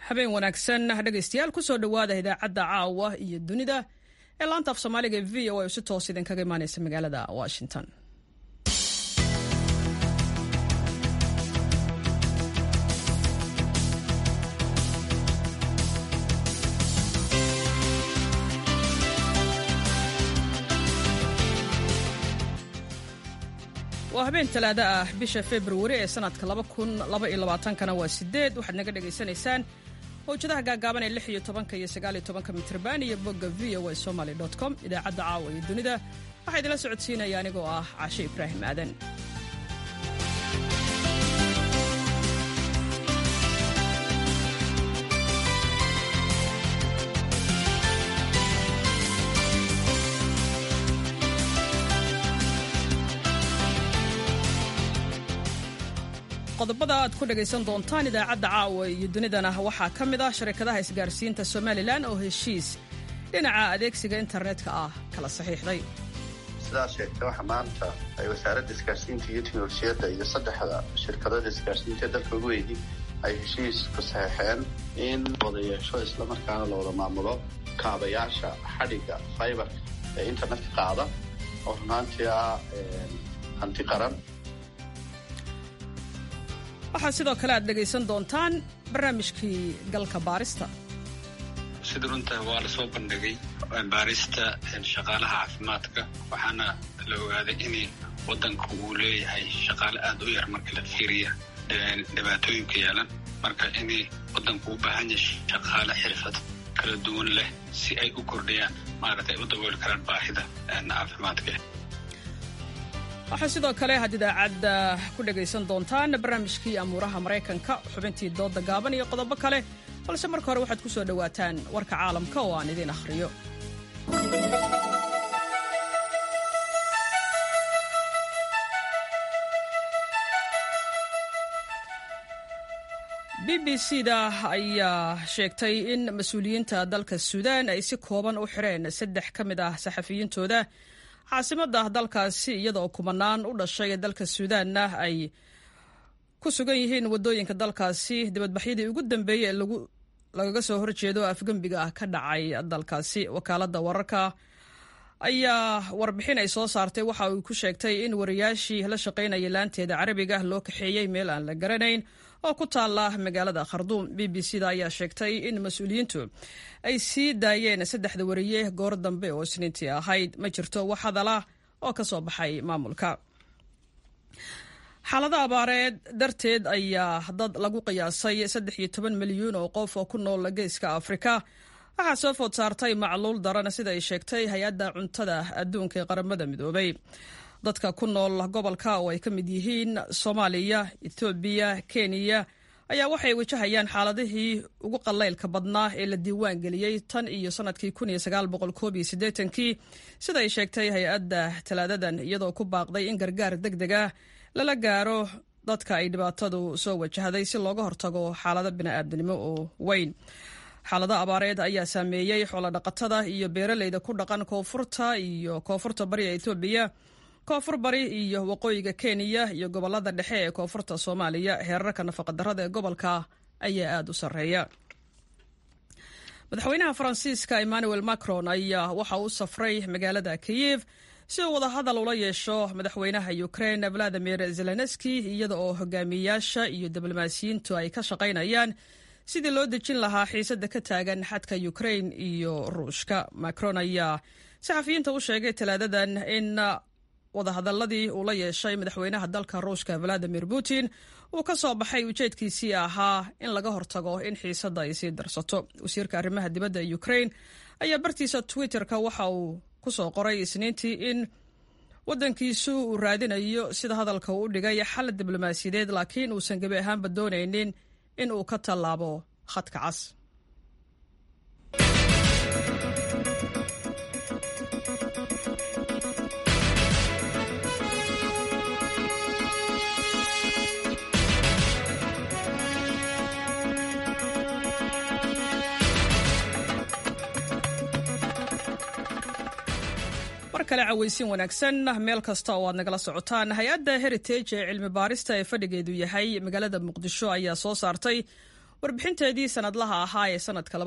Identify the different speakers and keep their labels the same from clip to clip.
Speaker 1: habeen wanaagsan dhegaystayaal kusoo dhowaada idaacadda caawa iyo dunida ee laanta af soomaaliga ee v o a si toos idinkaga imaaneysa magaalada washington waa habeen talaado ah bisha februari ee sanadka kana waa sideed waxaad naga dhagaysanaysaan mawjadaha gaagaaban ee lix iyo tobanka iyo sagaal iyo tobanka mitrban iyo bogga v o a somaly com idaacadda caawa iyo dunida waxaa idinla socodsiinaya anigoo ah cashe ibraahim aadan qodobada aad ku dhagaysan doontaan idaacadda caawa iyo dunidana waxaa ka mid ah sharikadaha isgaarsiinta somalilan oo heshiis dhinaca adeegsiga internetka ah kala saxiixday
Speaker 2: sidaa sheegtay waxa maanta ay wasaaradda isgaarsiinta iyo teknolojiyadda iyo saddexda shirkadada isgaarsiinta dalka ugu weydi ay heshiis ku saxeexeen in wada yeesho islamarkaana la wada maamulo kaabayaasha xadhigga fiberka ee internetka qaada oo runaantii ah hanti qaran
Speaker 1: waxaa sidoo kale aad dhegaysan doontaan barnaamijkii galka baarista
Speaker 3: sida runta waa la soo bandhigay baarista shaqaalaha caafimaadka waxaana la ogaaday in waddanka uu leeyahay shaqaale aad u yar marka la fiiriya dhibaatooyinka yeelan marka in waddanku u baahan yahay shaqaale xirfad kala duwan leh si ay u kordhiyaan maaragtay u dabooli karaan baahida caafimaadka
Speaker 1: waxaa sidoo kale had idaacadda ku dhagaysan doontaan barnaamijkii amuuraha maraykanka xubintii dooda gaaban iyo qodobo kale balse marka hore waxaad ku soo dhowaataan warka caalamka oo aan idiin akhriyo b b c da ayaa sheegtay in mas-uuliyiinta dalka suudaan ay si kooban u xireen saddex ka mid ah saxafiyiintooda caasimadda dalkaasi iyadaoo kumanaan u dhashay dalka suudaanna ay ku sugan yihiin waddooyinka dalkaasi dibadbaxyadii ugu dambeeyey ee lagaga soo horjeedo afgembiga ah ka dhacay dalkaasi wakaaladda wararka ayaa warbixin ay soo saartay waxa uu ku sheegtay in wariyaashii la shaqaynaya laanteeda carabiga loo kaxeeyey meel aan la garanayn oo ku taala magaalada kharduum b b c da ayaa sheegtay in mas-uuliyiintu ay sii daayeen saddexda wariye goor dambe oo isniintii ahayd ma jirto wax hadala oo ka soo baxay maamulka xaalada abaareed darteed ayaa dad lagu qiyaasay saddex iyo toban milyuun oo qof oo ku nool geeska afrika waxaa soo food saartay macluul daran sida ay sheegtay hay-adda cuntada adduunka ee qaramada midoobay dadka ku nool gobolka oo ay ka mid yihiin soomaaliya ethoobiya kenya ayaa waxay wajahayaan xaaladihii ugu qalaylka badnaa ee la diiwaan geliyey tan iyo sanadkii kii sida ay sheegtay hay-adda talaadadan iyadoo ku baaqday in gargaar deg deg ah lala gaaro dadka ay dhibaatadu soo wajahday si looga hortago xaalado bini'aadnimo oo weyn xaalado abaareed ayaa saameeyey xoolodhaqatada iyo beeraleyda ku dhaqan koonfurta iyo koonfurta bari ee etoobiya koonfur bari iyo waqooyiga kenya iyo gobolada dhexe ee koonfurta soomaaliya heerarka nafaqadarrada ee gobolka ayaa aada u sarreeya madaxweynaha faransiiska emmanuel macron ayaa waxa uu safray magaalada kiyev si uu wadahadal ula yeesho madaxweynaha ukraine valadimir zelenski iyada oo hogaamiyayaasha iyo diblomaasiyiintu ay ka shaqaynayaan sidii loo dejin lahaa xiisadda ka taagan xadka ukraine iyo ruushka macron ayaa saxafiyiinta u sheegay talaadadan in wadahadaladii uu la yeeshay madaxweynaha dalka ruushka valadimir putin uu ka soo baxay ujeedkiisii ahaa in laga hortago in xiisadda ay sii darsato wasiirka arrimaha dibadda ee ukraine ayaa bartiisa twitter-ka waxa uu ku soo qoray isniintii in waddankiisu uu raadinayo sida hadalka uu u dhigay xal diblomaasiyadeed laakiin uusan gebi ahaanba doonaynin in uu ka tallaabo khadka cas mar kale cawaysin wanaagsan meel kasta oo aad nagala socotaan hay-adda heritage ee cilmi baarista ee fadhigeedu yahay magaalada muqdisho ayaa soo saartay warbixinteedii sanadlaha ahaa ee sanadka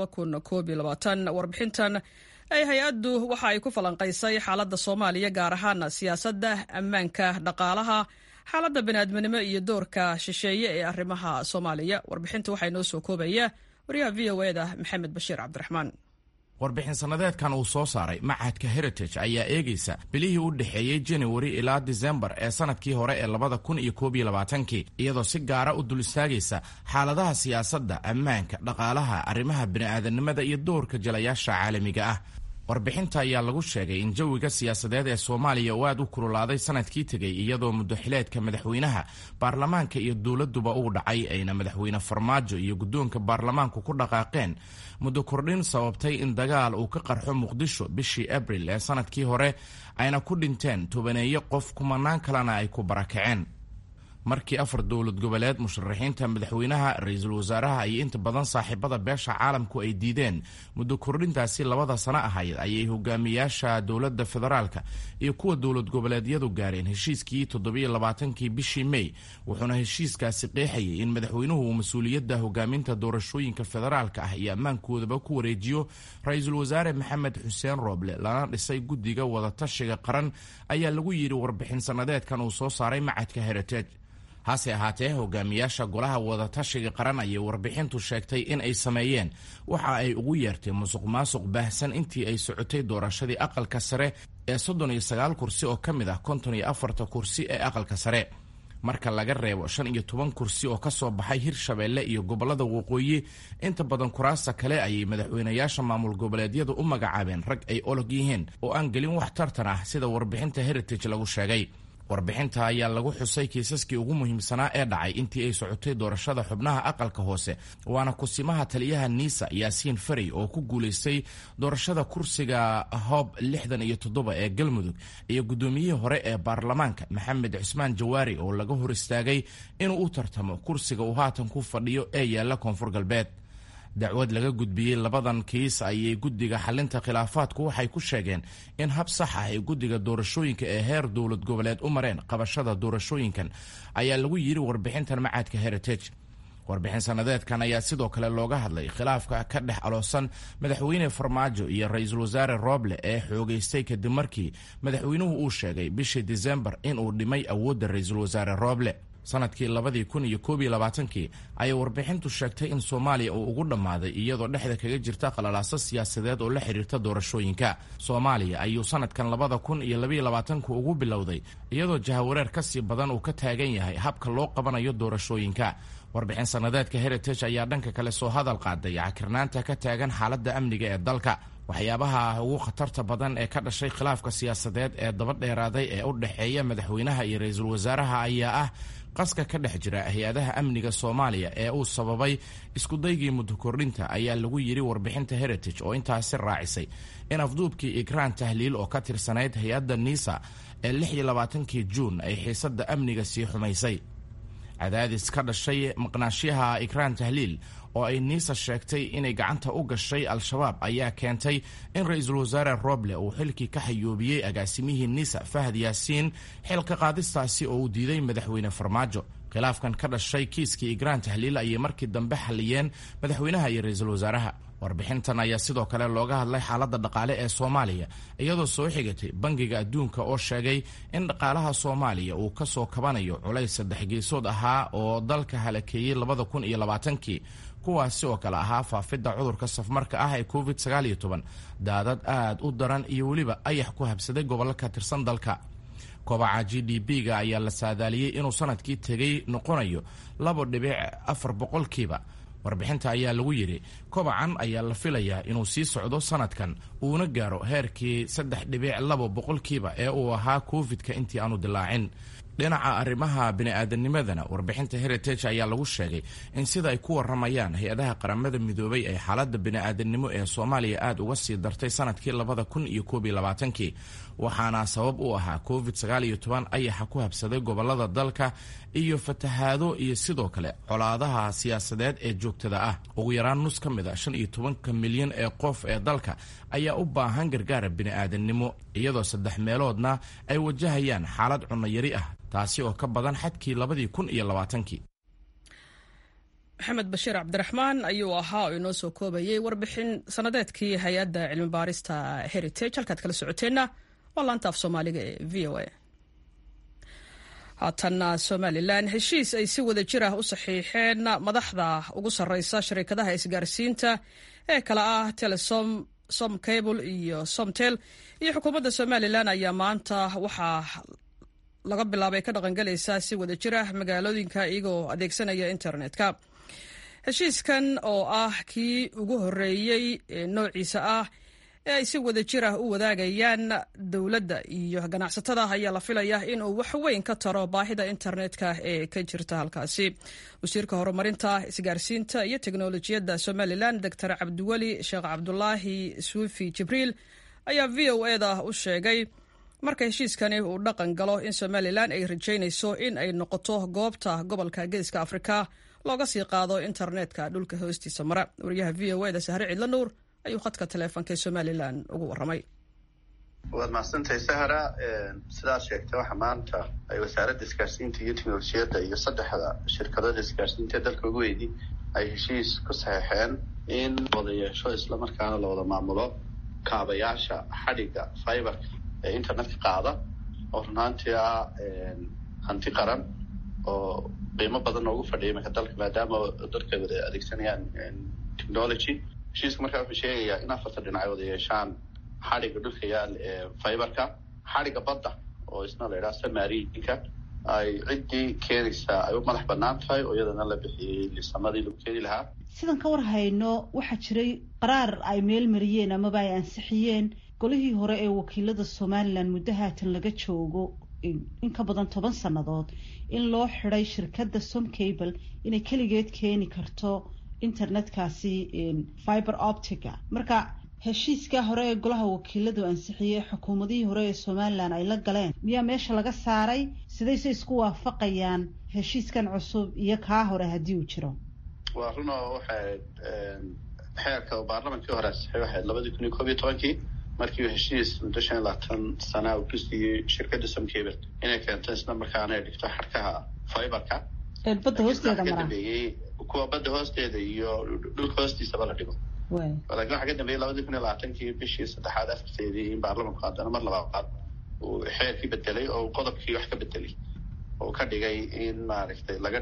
Speaker 1: warbixintan ay hay-addu waxa ay ku falanqaysay xaaladda soomaaliya gaar ahaan siyaasadda ammaanka dhaqaalaha xaaladda baniaadminimo iyo doorka shisheeye ee arrimaha soomaaliya warbixinta waxaa inoo soo koobaya waryaha v o eda maxamed bashiir cabdiraxmaan
Speaker 4: warbixin sannadeedkan uu soo saaray machadka heritage ayaa eegaysa bilihii u dhexeeyey januari ilaa disembar ee sanadkii hore ee labada kun iyo koob iyo labaatankii iyadoo si gaara u dul istaagaysa xaaladaha siyaasadda ammaanka dhaqaalaha arrimaha bini'aadanimada iyo doorka jalayaasha caalamiga ah warbixinta ayaa lagu sheegay in jawiga siyaasadeed ee soomaaliya uu aad u kululaaday sanadkii tegey iyadoo muddoxileedka madaxweynaha baarlamaanka iyo dowladduba uu dhacay ayna madaxweyne farmaajo iyo guddoonka baarlamaanku ku dhaqaaqeen muddo kordhin sababtay in dagaal uu ka qarxo muqdisho bishii abril ee sanadkii hore ayna ku dhinteen tobaneeyo qof kumanaan kalena ay ku barakaceen markii afar dowlad goboleed musharaxiinta madaxweynaha ra-iisul wasaaraha iyo inta badan saaxiibada beesha caalamku ay diideen muddo kordhintaasi labada sano ahayd ayay hogaamiyaasha dowladda federaalka iyo kuwa dowlad goboleedyadu gaareen heshiiskii toddobiyo labaatankii bishii mey wuxuuna heshiiskaasi qeexayay in madaxweynuhu uu mas-uuliyadda hogaaminta doorashooyinka federaalka ah iyo ammaankoodaba ku wareejiyo ra-iisul wasaare maxamed xuseen rooble lana dhisay guddiga wadatashiga qaran ayaa lagu yidhi warbixin sannadeedkan uu soo saaray macadka heritage hase ahaatee hogaamiyaasha golaha wadatashiga qaran ayay warbixintu sheegtay in ay sameeyeen waxa ay ugu yeertay musuq maasuq baahsan intii ay socotay doorashadii aqalka sare ee soddon iyo sagaal kursi oo ka mid ah konton iyo afarta kursi ee aqalka sare marka laga reebo shan iyo toban kursi oo ka soo baxay hirshabeelle iyo gobollada waqooyi inta badan kuraasta kale ayay madaxweynayaasha maamul goboleedyadu u magacaabeen rag ay olog yihiin oo aan gelin wax tartan ah sida warbixinta heritage lagu sheegay warbixinta ayaa lagu xusay kiisaskii ugu muhiimsanaa ee dhacay intii ay socotay doorashada xubnaha aqalka hoose waana kusimaha taliyaha niisa yaasiin farey oo ku guulaystay doorashada kursiga hoob lixdan iyo toddoba ee galmudug iyo guddoomiyihii hore ee baarlamaanka maxamed cusmaan jawaari oo laga hor istaagay inuu u tartamo kursiga uu haatan ku fadhiyo ee yaalla koonfur galbeed dacwad laga gudbiyey labadan kiis ayay guddiga xalinta khilaafaadku waxay ku sheegeen in hab sax ah ay guddiga doorashooyinka ee heer dowlad goboleed u mareen qabashada doorashooyinkan ayaa lagu yidhi warbixintan macadka heritage warbixin sannadeedkan ayaa sidoo kale looga hadlay khilaafka ka dhex aloosan madaxweyne farmaajo iyo ra-iisul wasaare rooble ee xoogaystay kadib markii madaxweynuhu uu sheegay bishii disembar inuu dhimay awoodda ra-iisul wasaare rooble sanadkii labadii kun iyo koob iyo labaatankii ayay warbixintu sheegtay in soomaaliya uu ugu dhammaaday iyadoo dhexda kaga jirta qalalaaso siyaasadeed oo la xidhiirta doorashooyinka soomaaliya ayuu sanadkan labada kun iyo labaiyo labaatanku ugu bilowday iyadoo jahawareer ka sii badan uu ka taagan yahay habka loo qabanayo doorashooyinka warbixin sannadeedka heritage ayaa dhanka kale soo hadal qaaday cakirnaanta ka taagan xaaladda amniga ee dalka waxyaabaha ugu khatarta badan ee ka dhashay khilaafka siyaasadeed ee daba dheeraaday ee u dhexeeya madaxweynaha iyo ra-iisul wasaaraha ayaa ah qaska ka dhex jira hay-adaha amniga soomaaliya ee uu sababay iskudaygii muddo kordhinta ayaa lagu yidhi warbixinta heritage oo intaasi raacisay in afduubkii ikraan tahliil oo ka tirsanayd hay-adda niisa ee lix iyo labaatankii juun ay xiisadda amniga sii xumaysay cadaadis ka dhashay maqnaashyaha ikraan tahliil oo ay niisa sheegtay inay gacanta u gashay al-shabaab ayaa keentay in ra-iisul wasaare roble uu xilkii ka xayoobiyey agaasimihii niisa fahad yaasiin xilka qaadistaasi oo uu diiday madaxweyne farmaajo khilaafkan ka dhashay kiiskii ikraan tahliil ayay markii dambe xalliyeen madaxweynaha iyo ra-iisul wasaaraha warbixintan ayaa sidoo kale looga hadlay xaaladda dhaqaale ee soomaaliya iyadoo soo xigatay bangiga adduunka oo sheegay in dhaqaalaha soomaaliya uu ka soo kabanayo culays saddex geesood ahaa oo dalka halakeeyey labada kun iyo labaatankii kuwaasi oo kale ahaa faafidda cudurka safmarka ah ee covid sagaal iyo toban daadad aad u daran iyo weliba ayax ku habsaday gobollo ka tirsan dalka kobaca g d b-ga ayaa la saadaaliyey inuu sanadkii tegey noqonayo labo dhibic afar boqolkiiba warbixinta ayaa lagu yidhi kobacan ayaa la filayaa inuu sii socdo sanadkan uuna gaaro heerkii saddex dhibic labo boqolkiiba ee uu ahaa covid-ka intii aanu dilaacin dhinaca arrimaha bini'aadanimadana warbixinta heritage ayaa lagu sheegay in sida ay ku waramayaan hay-adaha qaramada midoobay ee xaaladda bini'aadanimo ee soomaaliya aad uga sii dartay sanadkii labada kun iyo koob iyo labaatankii waxaana sabab u ahaa covid sagaal iyo toban ayaxa ku habsaday gobolada dalka iyo fatahaado iyo sidoo kale colaadaha siyaasadeed ee joogtada ah ugu yaraan nus ka mid a shan iyo tobanka milyan ee qof ee dalka ayaa u baahan gargaara bini'aadanimo iyadoo saddex meeloodna ay wajahayaan xaalad cunno yari ah taasi oo ka badan xadkii labadii kun iyo labaatankii
Speaker 1: maxamed bashiir cabdiraxmaan ayuu ahaa oo inoo soo koobayay warbixin sanadeedkii hay-adda cilmi baarista heritage halkaad kala socoteenna waa laanta af soomaaliga ee v o a haatanna somalilan heshiis ay si wada jir ah u saxiixeen madaxda ugu sarreysa shirkadaha isgaarsiinta ee kala ah telesom som cable iyo somtel iyo xukuumadda somalilan ayaa maanta waxaa laga bilaabay ka dhaqangelaysaa si wada jir ah magaalooyinka iyagoo adeegsanaya internetka heshiiskan oo ah kii ugu horeeyey ee noociisa ah ee ay si wada jir ah u wadaagayaan dowladda iyo ganacsatada ayaa la filaya inuu wax weyn ka taro baahida internetka ee ka jirta halkaasi wasiirka horumarinta isgaarsiinta iyo teknolojiyadda somalilan doctor cabdiweli sheekh cabdulaahi suufi jibriil ayaa v o eda u sheegay marka heshiiskani uu dhaqan galo in somalilan ay rajaynayso in ay noqoto goobta gobolka geeska afrika looga sii qaado internetka dhulka hoostiisa mara wariyaha v o eda sahre cidla nuur ayuu khadka taleefonka ee somalilan ugu waramay
Speaker 2: waad mahadsantahay sahra sidaad sheegtay waxa maanta ay wasaaradda isgaarsiinta iyo teknolojiyadda iyo saddexda shirkadada isgaarsiinta ee dalka ugu weydi ay heshiis ku saxeexeen in wada yeesho islamarkaana la wada maamulo kaabayaasha xadhigga fiberka ee internetka qaada oo runaantii ah hanti qaran oo qiimo badan noogu fadhiya imanka dalka maadaama dadka wada adeegsanayaan technology heshiiska markaa wuxuu sheegayaa in afarta dhinac ay wada yeeshaan xadhigga dhulka yaal ee fiberka xadhigga badda oo isna la yidhaha samarinka ay ciddii keenaysaa ay u madax banaan tahay oo iyadana la bixiyey lisamadii lagu keeni lahaa
Speaker 5: sidan ka war hayno waxaa jiray qaraar ay meel mariyeen amaba ay ansixiyeen golihii hore ee wakiilada somalilan muddo haatan laga joogo in ka badan toban sannadood in loo xiday shirkadda somcable inay keligeed keeni karto internetkaasi fiber optica marka heshiiskaa hore ee golaha wakiiladu ansixiyey xukuumadihii hore ee somalilan ay la galeen miyaa meesha laga saaray sidayse isku waafaqayaan heshiiskan cusub iyo kaa hore haddii uu jiro
Speaker 2: waa run oo waxay xeerka baarlamankii hore ansixiyay waxayd labadii kun iyo koob iyo tobankii markii uu heshiis muddo shan iyo labaatan sana uu ku siiyey shirkadda somcable inay keento isla markaana ay dhigto xadhkaha fiberka
Speaker 5: badda hoosteeda mara
Speaker 2: kuwa badda hoosteeda iyo dhulka hoostiisaba la dhigo laakiin waxaa ka dambeeyey labadii kun iyo labaatankii bishii saddexaad afarteedii in baarlamanku haddana mar labaad uu xeerkii bedelay oo qodobkii wax ka bedelay oo ka dhigay in maaragtay laga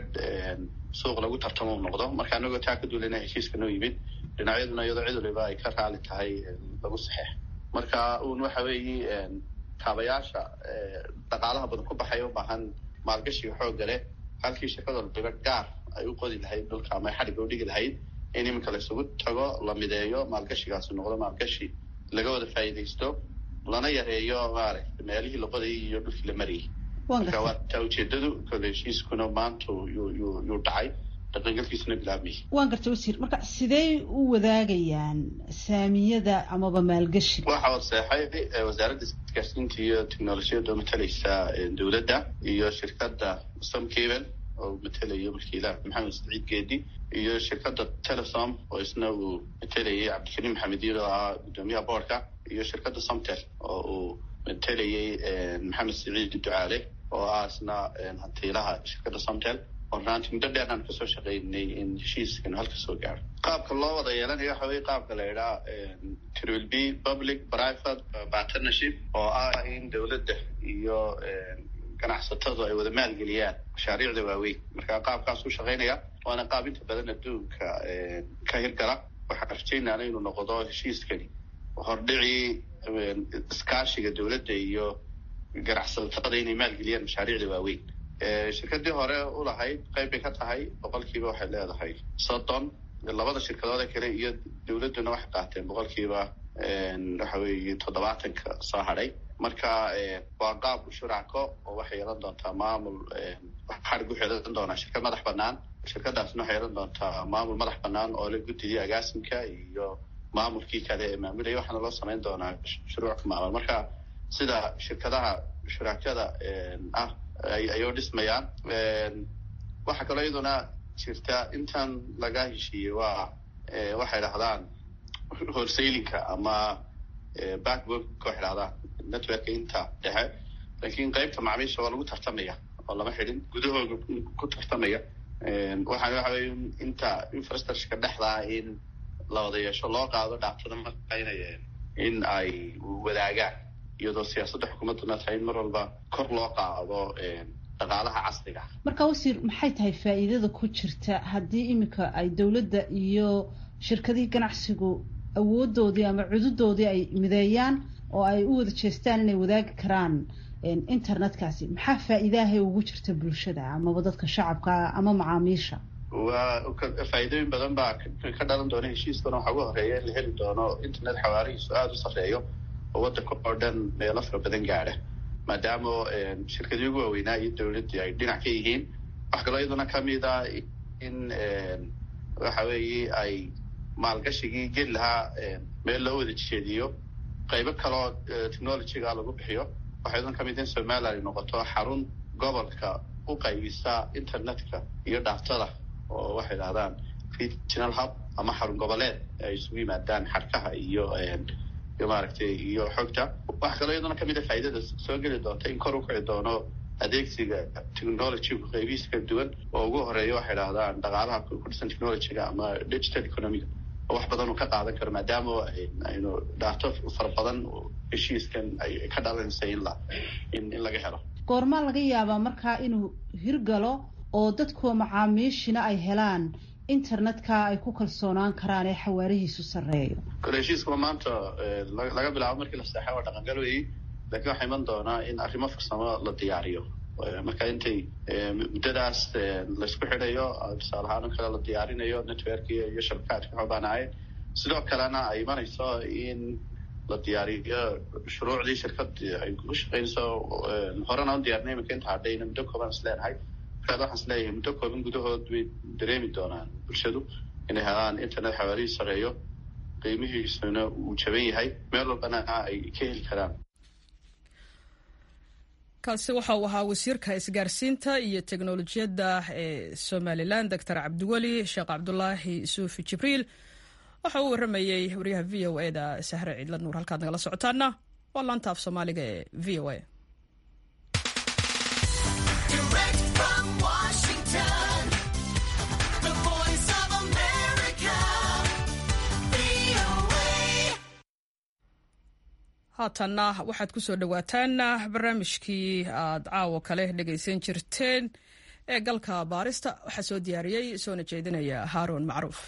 Speaker 2: suuq lagu tartamo u noqdo marka anagoo taa ka duulana heshiiska noo yimid dhinacyaduna iyadoo cid waliba ay ka raali tahay lagu saxeex marka uun waxa weeye kaabayaasha dhaqaalaha badan ku baxay u baahan maalgashiga xoogga leh halkii shirkada waliba gaar ay u qodi lahayd dhulka ama ay xadhigga u dhigi lahayd in iminka la isugu tago la mideeyo maalgashigaasi noqdo maalgashi laga wada faa'iidaysto lana yareeyo maaragtay meelihii la qodayay iyo dhulkii la marayay marka waa taa ujeedadu kole heshiiskuna maanta yuu yuu yuu dhacay dhaqangalkiisuna bilaabmayay
Speaker 5: waan gartay wasiir marka sidee u wadaagayaan saamiyada amaba maalgashiga
Speaker 2: waxa waseexay wasaaradda isgaarsiinta iyo technolojiyadda oo matalaysa dowladda iyo shirkadda somcable oo matelayo wakiilaha maxamed saciid geedi iyo shirkadda telesom oo isna uu matelayay cabdikariim maxamed yiir oo ahaa guddoomiyaha boorka iyo shirkadda somtel oo uu matelayay maxamed saciid ducaale oo ah isna hantiilaha shirkadda somtel oo runaanti muddo dheer aan kasoo shaqaynay in heshiiskanu halka soo gaaro qaabka loo wada yeelanayo waxa weye qaabka la idhaha trill b public private partnership oo ah in dowladda iyo ganacsatadu ay wada maalgeliyaan mashaariicda waaweyn marka qaabkaas u shaqaynaya waana qaab inta badan adduunka ka hirgala waxaan rajaynaana inuu noqdo heshiiskani hordhicii iskaashiga dowladda iyo ganacsatada inay maalgeliyaan mashaariicda waaweyn shirkadii hore ulahayd qayb bay ka tahay boqolkiiba waxay leedahay soddon labada shirkadoode kale iyo dowladduna waxay qaateen boqolkiiba waxa weeye toddobaatanka soo hadhay marka waa qaab shuracko oo waxay yeelan doontaa maamul xadhig waxay yeelan doonaa shirkad madax banaan shirkadaasna waxay yeelan doontaa maamul madax banaan oo la guddiya agaasimka iyo maamulkii kale ee maamulaya waxaana loo samayn doonaa shuruuc maamul marka sida shirkadaha shuraakada ah ayuu dhismayaan waxaa kaloo iyaduna jirta intan laga heshiiyey waa waxay dhahdaan wholesailinka ama backwork waxay dhahdaan networka inta dhexe laakiin qaybta macaamiisha waa lagu tartamaya oo lama xidhin gudahooga ku tartamaya waxaan waxa weye inta infrastructureka dhexdaa in la wada yeesho loo qaado dhaaftada maqaynaya in ay wadaagaan iyadoo siyaasadda xukuumadduna tahay in mar walba kor loo qaado dhaqaalaha casriga
Speaker 5: marka wasiir maxay tahay faa'iidada ku jirta haddii iminka ay dowladda iyo shirkadihii ganacsigu awoodoodii ama cududoodii ay mideeyaan oo ay u wada jeestaan inay wadaagi karaan internetkaasi maxaa faa'iidahay ugu jirta bulshada amaba dadka shacabka ama macaamiisha
Speaker 2: waa faa'iidooyin badan baa ka dhalan doona heshiiskana waxaa ugu horeeya in la heli doono internet xawaarihiisu aada u sarreeyo oo waddanka oo dhan meelo fara badan gaadha maadaama shirkadii ugu waaweynaa iyo dowladdii ay dhinac ka yihiin wax kaloo iyaduna kamid a in waxa weeye ay maalgashigii geli lahaa meel loo wada jeediyo qaybo kaloo technologyga lagu bixiyo waxaa iyaduna kamid in somaliland ay noqoto xarun gobolka u qaybisa internetka iyo dhaaftada oo waxay idhahdaan regional hub ama xarun goboleed ay isugu yimaadaan xarkaha iyo iyo maaragtay iyo xogta waxaa kaloo iyaduna kamid a faa'iidada soo geli doonta in kor u kici doono adeegsiga technologygu qaybihiisa kala duwan oo ugu horeeya waxay idhahdaan dhaqaalaha ku dhisan technologyga ama digital economiga oo wax badan uu ka qaadan karo maadaama aynu dhaafto fara badan heshiiskan ay ka dhalanaysa in la in in laga helo
Speaker 5: goormaa laga yaabaa markaa inuu hirgalo oo dadkuwa macaamiishina ay helaan internetka ay ku kalsoonaan karaan ee xawaarihiisu sarreeyo
Speaker 2: kole heshiiskuma maanta laga bilaabo markii la seexay waa dhaqangal weyi lakiin waxaa iman doonaa in arrimo farsamo la diyaariyo marka intay muddadaas laysku xidhayo tusaale ahaan o kale la diyaarinayo networki iyo shabakaadka xoobaanaayeen sidoo kalena ay imanayso in la diyaariyo shuruucdii shirkad ay ku shaqeynayso horena u diyaarinay iminka inta hadhayna muddo kooban is leenahay markaad waxaan is leeyahay muddo kooban gudahood bay dareemi doonaan bulshadu inay helaan internet xawaarihii sareeyo qiimihiisuna uu jaban yahay meel walbana ay ka heli karaan
Speaker 1: kaasi waxa uu ahaa wasiirka isgaarsiinta iyo teknolojiyadda ee somalilan doctor cabdiweli sheekh cabdulaahi suufi jibriil waxa uu waramayey wariyaha v o e da sahre ciidla nuur halkaad nagala socotaana waa laanta af soomaaliga ee v o a haatanna waxaad ku soo dhowaataan barnaamijkii aad caawo kale dhegaysan jirteen ee galka baarista waxaa soo diyaariyey soona jeedinaya haaruun macruuf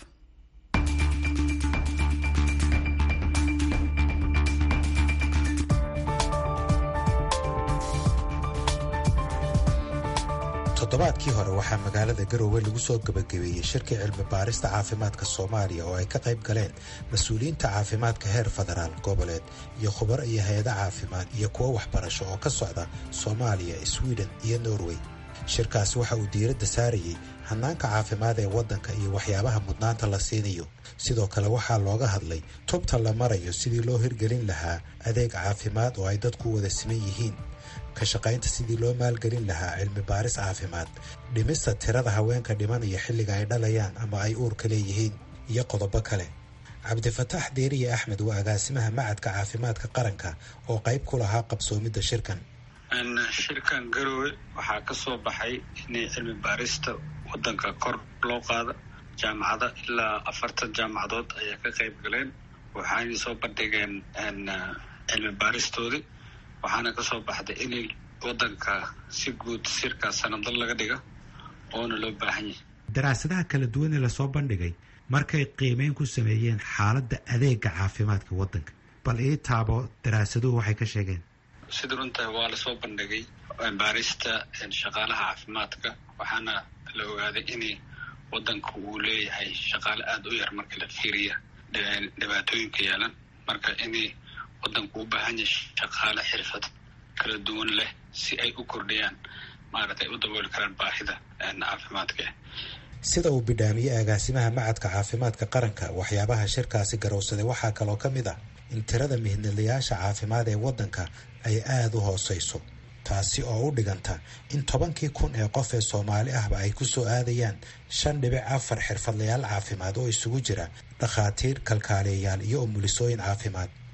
Speaker 6: toddobaadkii hore waxaa magaalada garoowe lagu soo gebagabeeyey shirkii cilmi baarista caafimaadka soomaaliya oo ay ka qayb galeen mas-uuliyiinta caafimaadka heer federaal goboleed iyo khubaro iyo hay-ada caafimaad iyo kuwo waxbarasho oo ka socda soomaaliya swiden iyo norway shirkaasi waxa uu diiradda saarayey hanaanka caafimaad ee waddanka iyo waxyaabaha mudnaanta la siinayo sidoo kale waxaa looga hadlay tubta la marayo sidii loo hirgelin lahaa adeeg caafimaad oo ay dadku wada siman yihiin ka shaqaynta sidii loo maalgelin lahaa cilmi baaris caafimaad dhimista tirada haweenka dhimanaya xilliga ay dhalayaan ama ay uurka leeyihiin iyo qodobo kale cabdifataax deeriye axmed waa agaasimaha macadka caafimaadka qaranka oo qayb ku lahaa qabsoomidda shirkan
Speaker 3: shirkan garowe waxaa ka soo baxay inay cilmi baarista waddanka kor loo qaada jaamacada ilaa afartan jaamacadood ayaa ka qayb galeen waxaanay soo bandhigeen cilmi baaristoodii waxaana ka soo baxday in waddanka si guud sirka sanadal laga dhiga oona loo baahan yahay
Speaker 6: daraasadaha kala duwan ee lasoo bandhigay markay qiimeyn ku sameeyeen xaaladda adeega caafimaadka waddanka bal ii taabo daraasaduhu waxay ka sheegeen
Speaker 3: sida runtahay waa lasoo bandhigay baarista shaqaalaha caafimaadka waxaana la ogaaday in waddanka uu leeyahay shaqaale aada u yar marka la fiiriya dhibaatooyinka yeelan marka in waddanku u baahan yahay shaqaale xirfad kala duwan leh si ay u kordhiyaan maaragtay u dabooli karaan baahida caafimaadka
Speaker 6: sida uu bidhaamiyey agaasimaha macadka caafimaadka qaranka waxyaabaha shirkaasi garowsaday waxaa kaloo ka mid ah in tirada mihnadlayaasha caafimaad ee waddanka ay aada u hooseyso taasi oo u dhiganta in tobankii kun ee qof ee soomaali ahba ay ku soo aadayaan shan dhibic afar xirfadlayaal caafimaad oo isugu jira dhakhaatiir kalkaaliyayaal iyo umulisooyin caafimaad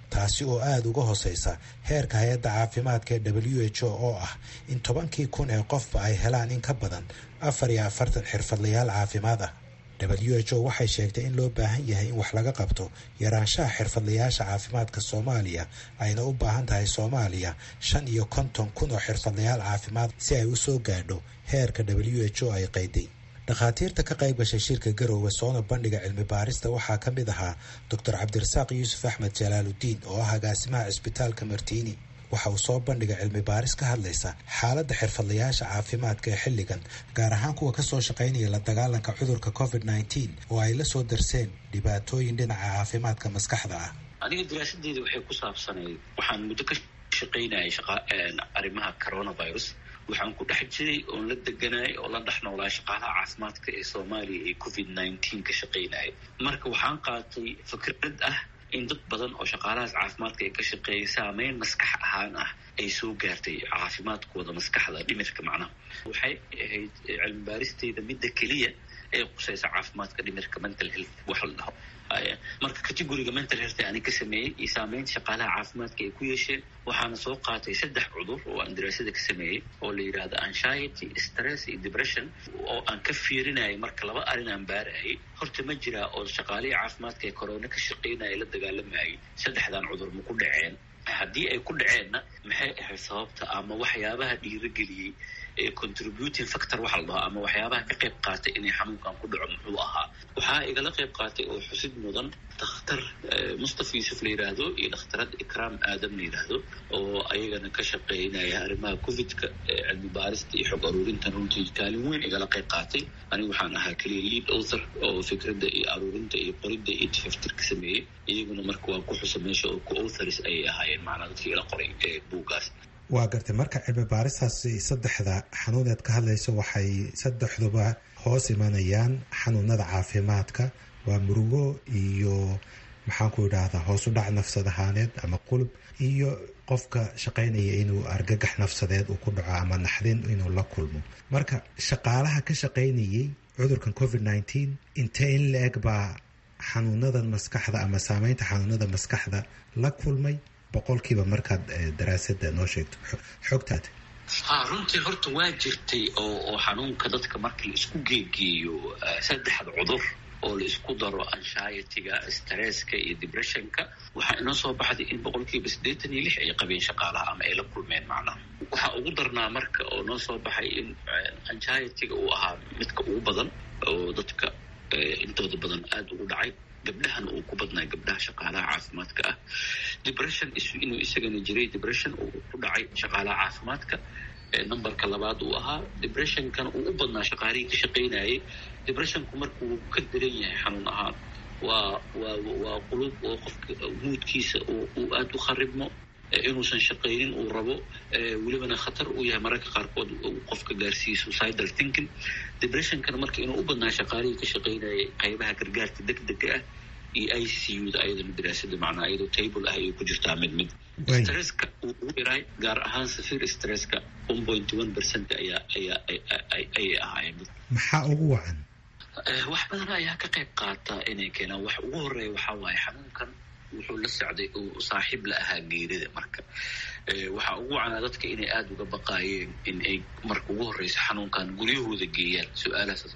Speaker 6: taasi oo aada uga hooseysa heerka hay-adda caafimaadka ee w h o oo ah in tobankii kun ee qofba ay helaan in ka badan afar iyo afartan xirfadlayaal caafimaad ah w h o waxay sheegtay in loo baahan yahay in wax laga qabto yaraanshaha xirfadlayaasha caafimaadka soomaaliya ayna u baahan tahay soomaaliya shan iyo konton kun oo xirfadlayaal caafimaad si ay u soo gaadho heerka w h o ay qayday dhakhaatiirta ka qayb gashay shirka garoowe soona bandhiga cilmi baarista waxaa ka mid ahaa doctor cabdirasaaq yuusuf axmed jalaaludiin oo ah agaasimaha cisbitaalka martiini waxa uu soo bandhigay cilmi baaris ka hadlaysa xaaladda xirfadlayaasha caafimaadka ee xilligan gaar ahaan kuwa kasoo shaqaynaya la dagaalanka cudurka covid nneteen oo ay la soo darseen dhibaatooyin dhinaca caafimaadka maskaxda ah
Speaker 7: aniga daraasadeeda waxay ku saabsanayd waxaan muddo ka shaqaynayay arrimaha coronavirus waxaan ku dhex jiray oon la deganay oo la dhex noolaa shaqaalaha caafimaadka ee soomaaliya ee covid nineteen ka shaqaynaya marka waxaan qaatay fikrad ah in dad badan oo shaqaalahaas caafimaadka ee ka shaqeeyay saameyn maskax ahaan ah ay soo gaartay caafimaadkooda maskaxda dhimirka macnaha waxay ahayd cilmi baaristeyda midda keliya ee qusaysa caafimaadka dhimirka mental health waxa la dhaho marka categoriga mental health ani ka sameeyey iyo saameynta shaqaalaha caafimaadka ay ku yeesheen waxaana soo qaatay saddex cudur oo aan daraasada ka sameeyey oo la yidhaahdo anxiety stress iyo depression oo aan ka fiirinayay marka laba arrin aan baarayay horta ma jiraa oo shaqaalihii caafimaadka ee corona ka shaqaynaya la dagaalamayay saddexdan cudur ma ku dhaceen haddii ay ku dhaceenna maxay ahayd sababta ama waxyaabaha dhiirageliyey ee contributing factor waxa la dhaho ama waxyaabaha ka qayb qaatay inay xanuunkan ku dhaco muxuu ahaa waxaa igala qayb qaatay oo xusid mudan dakhtar mustafa yuusuf la yidhaahdo iyo dhakhtarad ikraam aadam la yidhaahdo oo ayagana ka shaqeynaya arrimaha covidka cilmi baarista iyo xog aruurintan runtii kaalin weyn igala qayb qaatay anigu waxaan ahaa keliya lead author oo fikradda iyo aruurinta iyo qoridda iyo tifaftir ka sameeyey iyaguna marka waa ku xusa meesha oo co-authors ayay ahaayeen macnaa dadkii ila qoray ee buuggaas
Speaker 6: waa gartay marka cilmi baaristaas saddexda xanuuneed ka hadlayso waxay saddexduba hoos imanayaan xanuunada caafimaadka waa murugo iyo maxaanku idhaahdaa hoos u dhac nafsad ahaaneed ama qulub iyo qofka shaqaynaya inuu argagax nafsadeed uu ku dhaco ama naxdin inuu la kulmo marka shaqaalaha ka shaqaynayay cudurkan covid nneteen intee in la-eg baa xanuunadan maskaxda ama saameynta xanuunada maskaxda la kulmay boqolkiiba markaad daraasada noo sheegto xogtaada
Speaker 7: ha runtii horta waa jirtay oo oo xanuunka dadka markii la isku geegeeyo saddexda cudur oo la isku daro anshayatiga stresska iyo depressionka waxaa inoo soo baxday in boqolkiiba siddeetan iyo lix ay qabeen shaqaalaha ama ay la kulmeen macnaha waxaa ugu darnaa marka oo noo soo baxay in anshayatiga uu ahaa midka ugu badan oo dadka intooda badan aada ugu dhacay gabdhahana uu ku badnaa gabdhaha shaqaalaha caafimaadka ah depression inuu isagana jiray depression uu ku dhacay shaqaalaha caafimaadka numberka labaad uu ahaa depressionkana uu u badnaa shaqaalihii ka shaqaynayay depressionku markuu ka daran yahay xanuun ahaan waa waa waa qulub oo qofka muudkiisa uu aada u kharibmo inuusan shaqaynin uu rabo welibana khatar uu yahay mararka qaarkood qofka gaarsiiya suicidal thinking depressionkana marka inuu u badnaa shaqaalihii ka shaqaynayay qaybaha gargaarka deg dega ah iyo i c u da ayadana daraasada macnaa iyadoo table ah ayay ku jirtaa mid mid stresska uu ugu yaray gaar ahaan safir stresska one point one percent ayaa ayaa ayay ahaayeen
Speaker 6: maxaa ugu wacan
Speaker 7: wax badan ayaa ka qayb qaata inay keenaan wax ugu horeeya waxaa waaye xanuunkan wuxuu la socday uu saaxiib la ahaa geerida marka waxaa ugu wacanaa dadka inay aada uga baqaayeen in ay marka ugu horeysa xanuunkan guryahooda geeyaan su-aalahaas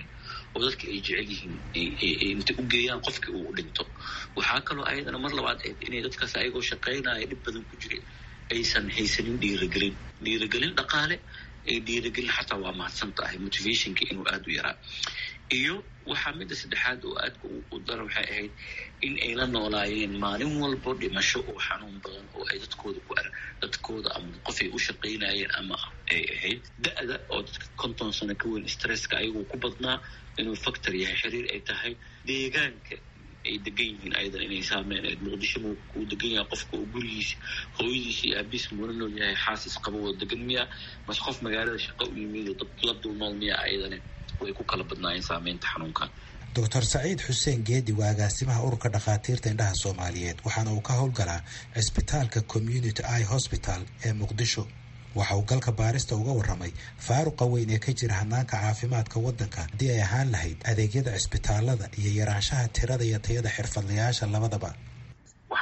Speaker 7: oo dadka ay jecel yihiin intay u geeyaan qofkii uu dhinto waxaa kaloo ayadana mar labaad ahayd inay dadkaas ayagoo shaqaynaya dhib badan ku jira aysan haysanin dhiiragelin dhiiragelin dhaqaale ay dhiiragelin xataa waa mahadsan tahay motivationka inuu aada u yaraa iyo waxaa midda saddexaad oo aadka u daran waxay ahayd in ay la noolaayeen maalin walbo dhimasho oo xanuun badan oo ay dadkooda ku ar dadkooda ama qofay u shaqaynayeen ama ay ahayd da-da oo dadka konton sano ka weyn stresska ayagoo ku badnaa inuu factor yahay xiriir ay tahay deegaanka ay degan yihiin ayadan inay saameyn muqdisho uu degan yahay qofka oo gurigiisa hooyadiisa iyo aabiis muuna nool yahay xaasis qaba oo degan miya mase qof magaalada shaqo u yimid dad la dulnool miya ayadana way ku kala badnaayeen saameynta xanuunkan
Speaker 6: doctor saciid xuseen geedi waa agaasimaha ururka dhakhaatiirta indhaha soomaaliyeed waxaana uu ka howlgalaa cisbitaalka community i hosbital ee muqdisho waxa uu galka baarista uga warramay faaruqa weyn ee ka jira hanaanka caafimaadka waddanka haddii ay ahaan lahayd adeegyada cisbitaalada iyo yaraanshaha tirada iyo tayada xirfadlayaasha labadaba
Speaker 8: waxaan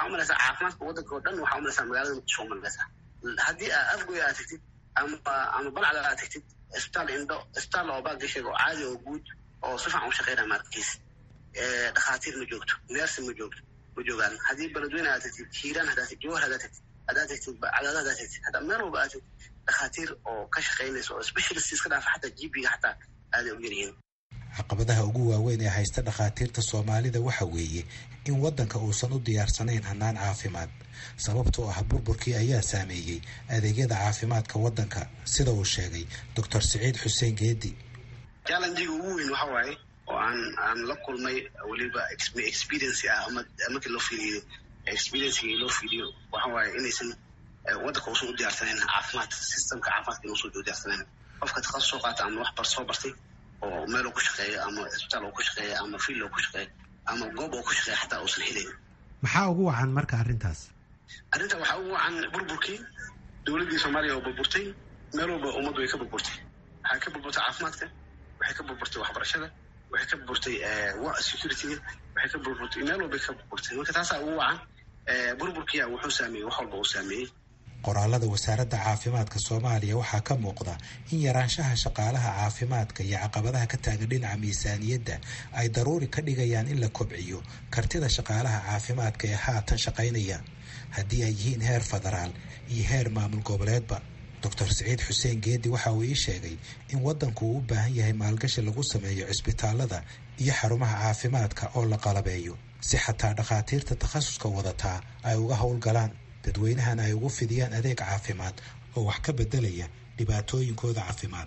Speaker 8: umalaysaa caafimaadka waddanka oo dhan waxaa umalaysaa magaalada muqdisho umalaysaa haddii aa afgoy aad tagtid ama ama balcda aad tagtid isbitaal indho isbitaal oo baagasheg oo caadi oo guud oo si fiican u shaqeynaya maarkiis dhakhaatiir ma joogto neersi ma joogto ma joogaan haddii beledweyne aad tagtid hiiraan haddaad tagtid jawhar haddaad tagtid haddaad tagtid cadaada haddaad tagtid haddaa meel walba aad tagtid dhakhaatiir oo ka shaqeynaysa oo specialist iska dhaafa xataa gp-ga xataa aaday u yaryihiin
Speaker 6: caqabadaha ugu waaweyn ee haysta dhakhaatiirta soomaalida waxa weeye in waddanka uusan u diyaarsanayn hannaan caafimaad sababtoo ah burburkii ayaa saameeyey adeegyada caafimaadka waddanka sida uu sheegay doctor siciid xuseen geedi
Speaker 8: challengiga ugu weyn waxa waaye oo aan aan la kulmay weliba experience ah ama markii loo fiiriyo experiencega loo fiiriyo waxa waaye inaysan waddanka uusan u diyaarsanayn caafimaad systemka caafimaadka inuusan u diyaarsanayn qofka takhasus soo qaata ama wax bar soo bartay oo meel uu ku shaqeeyo ama isbitaal uu ku shaqeeyo ama fiil uu ku shaqeeyo ama goob uu ku shaqeeyo xataa uusan helayn
Speaker 6: maxaa ugu wacan marka arrintaas
Speaker 8: arrinta waxaa ugu wacan burburkii dowladdii soomaaliya oo burburtay meel walba ummaddu way ka burburtay waxay ka burburtay caafimaadka waxay ka burburtay waxbarashada waxay ka burburtay securityga waxay ka burburtay meel walbay ka burburtay marka taasaa ugu wacan burburkiya wuxuu saameeyey wax walba uu saameeyey
Speaker 6: qoraalada wasaaradda caafimaadka soomaaliya waxaa ka muuqda in yaraanshaha shaqaalaha caafimaadka iyo caqabadaha ka taagan dhinaca miisaaniyadda ay daruuri ka dhigayaan in la kobciyo kartida shaqaalaha caafimaadka ee haatan shaqaynaya haddii ay yihiin heer federaal iyo heer maamul goboleedba doctor siciid xuseen geedi waxa uu ii sheegay in waddanku uu u baahan yahay maalgashi lagu sameeyo cisbitaalada iyo xarumaha caafimaadka oo la qalabeeyo si xataa dhakhaatiirta takhasuska wadataa ay uga howlgalaan dadweynahana ay ugu fidiyaan adeeg caafimaad oo wax ka bedelaya dhibaatooyinkooda caafimaad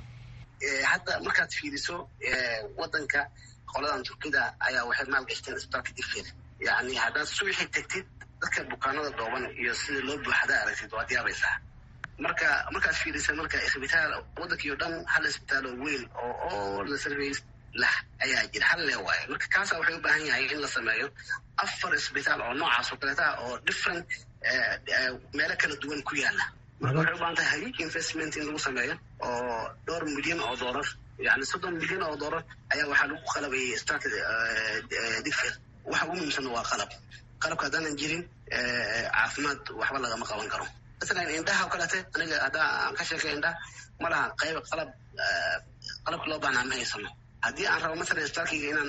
Speaker 8: hadda markaad fiiriso waddanka qoladan turkida ayaa waxay maalgashteen isbitaalka digfeed yacni haddaad subaxii tagtid dadka bukaanada dhooban iyo sida loo buuxadaa aragtid waad yaabaysaa marka markaad fiirisa marka isbitaal waddankii o dhan hal isbitaal oo weyn oo all the service lah ayaa jira hal lee waayo marka kaasa waxay u baahan yahay in la sameeyo afar isbitaal oo noocaas oo kaleeta oo different meelo kala duwan ku yaala marka waxay u baahan tahay huge investment in lagu sameeyo oo dhowr milyan oo doolar yani soddon milyan oo doolar ayaa waxaa lagu qalabayay isbitaalka digfeed waxa ugu muhiimsan waa qalab qalabka haddaanan jirin caafimaad waxba lagama qaban karo masalan indhaha o kalete aniga haddaa aan ka sheekay indhaha ma laha qayb qalab qalabka loo baahnaa ma haysano haddii aan rabo masalan isbitaalkayga inaan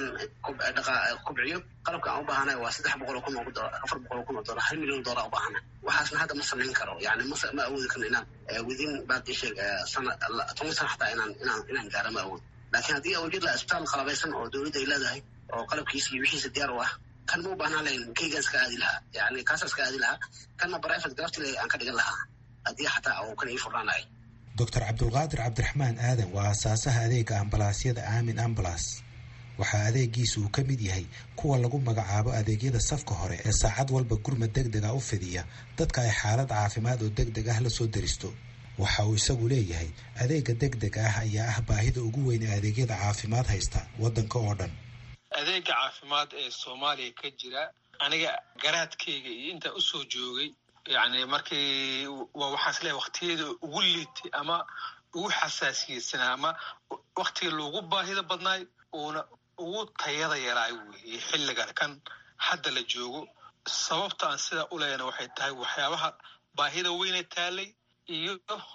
Speaker 8: kobciyo qalabka aan u baahanayo waa saddex boqol oo kun oo afar boqol oo kun oo dollar hal milyan oo dollar u baahana waxaasna hadda ma samayn karo yani ma ma awoodi karno inaan within baadisheeg sana toban sana xataa inaan inaan inaan gaaro ma awood laakiin haddii aan jir laha isbitaal qalabaysan oo dowladda ay leedahay oo qalabkiisa iyo wixiisa diyaar u ah kan ma u baahnaan lahayn kaygaan iska aadi lahaa yani kaasa iska aadi lahaa kanna private galabtile aan ka dhigan lahaa haddii xataa uu kan ii furnaanayo
Speaker 6: doctor cabdulqaadir cabdiraxmaan aadan waa aasaasaha adeega ambalaasyada aamin ambalas waxaa adeegiisa uu ka mid yahay kuwa lagu magacaabo adeegyada safka hore ee saacad walba gurmad deg dega u fidiya dadka ay xaalad caafimaad oo deg deg ah la soo deristo waxa uu isagu leeyahay adeega deg deg ah ayaa ah baahida ugu weyn ee adeegyada caafimaad haysta waddanka oo dhan
Speaker 9: adeega caafimaad ee soomaaliya ka jira aniga garaadkayga iyo intaa usoo joogay yani markii waa waxaas leeyahay waktiyada ugu liitay ama ugu xasaasiyeysanaa ama waktiga loogu baahida badnaay uuna ugu tayada yaraay weeye xilligan kan hadda la joogo sababta aan sidaa u leeyana waxay tahay waxyaabaha baahida weyne taalay iyo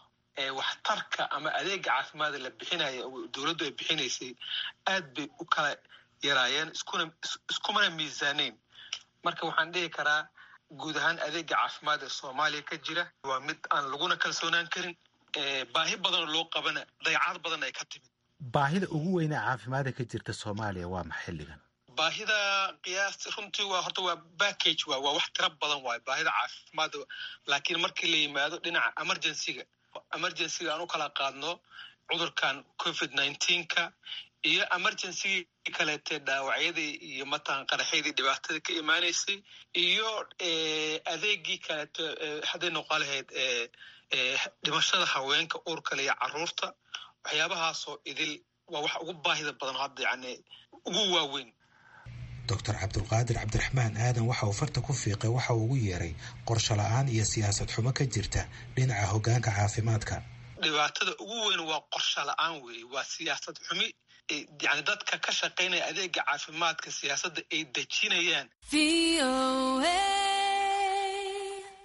Speaker 9: waxtarka ama adeega caafimaada la bixinaya dowladdu ay bixinaysay aad bay u kala yaraayeen iskuna iskumana miisaaneyn marka waxaan dhihi karaa guud ahaan adeega caafimaad ee soomaaliya ka jira waa mid aan laguna kalsoonaan karin baahi badanoo loo qabana dayacad badan ay ka timid
Speaker 6: baahida ugu weyne caafimaada ka jirta soomaaliya waa ma xilligan
Speaker 9: baahida qiyaasti runtii waa horta waa backage waa waa wax tiro badan waayo baahida caafimaad laakiin markii la yimaado dhinaca emergencyga emergencyga aan u kala qaadno cudurkan covid nineteenka iyo emergencygii kaleetee dhaawacyadii iyo matalan qaraxyadii dhibaatada ka imaanaysay iyo adeegii kaleeto hadday noqon lahayd dhimashada haweenka uurkale iyo caruurta waxyaabahaasoo idil waa wax ugu baahida badan hadda yani ugu waaweyn
Speaker 6: doctor cabdulqaadir cabdiraxmaan aadan waxa uu farta ku fiiqay waxa uu ugu yeeray qorsho la-aan iyo siyaasad xumo ka jirta dhinaca hoggaanka caafimaadka
Speaker 9: dhibaatada ugu weyn waa qorsho la-aan weeye waa siyaasad xumi yani dadka ka shaqaynaya adeega caafimaadka siyaasadda ay dejinayaan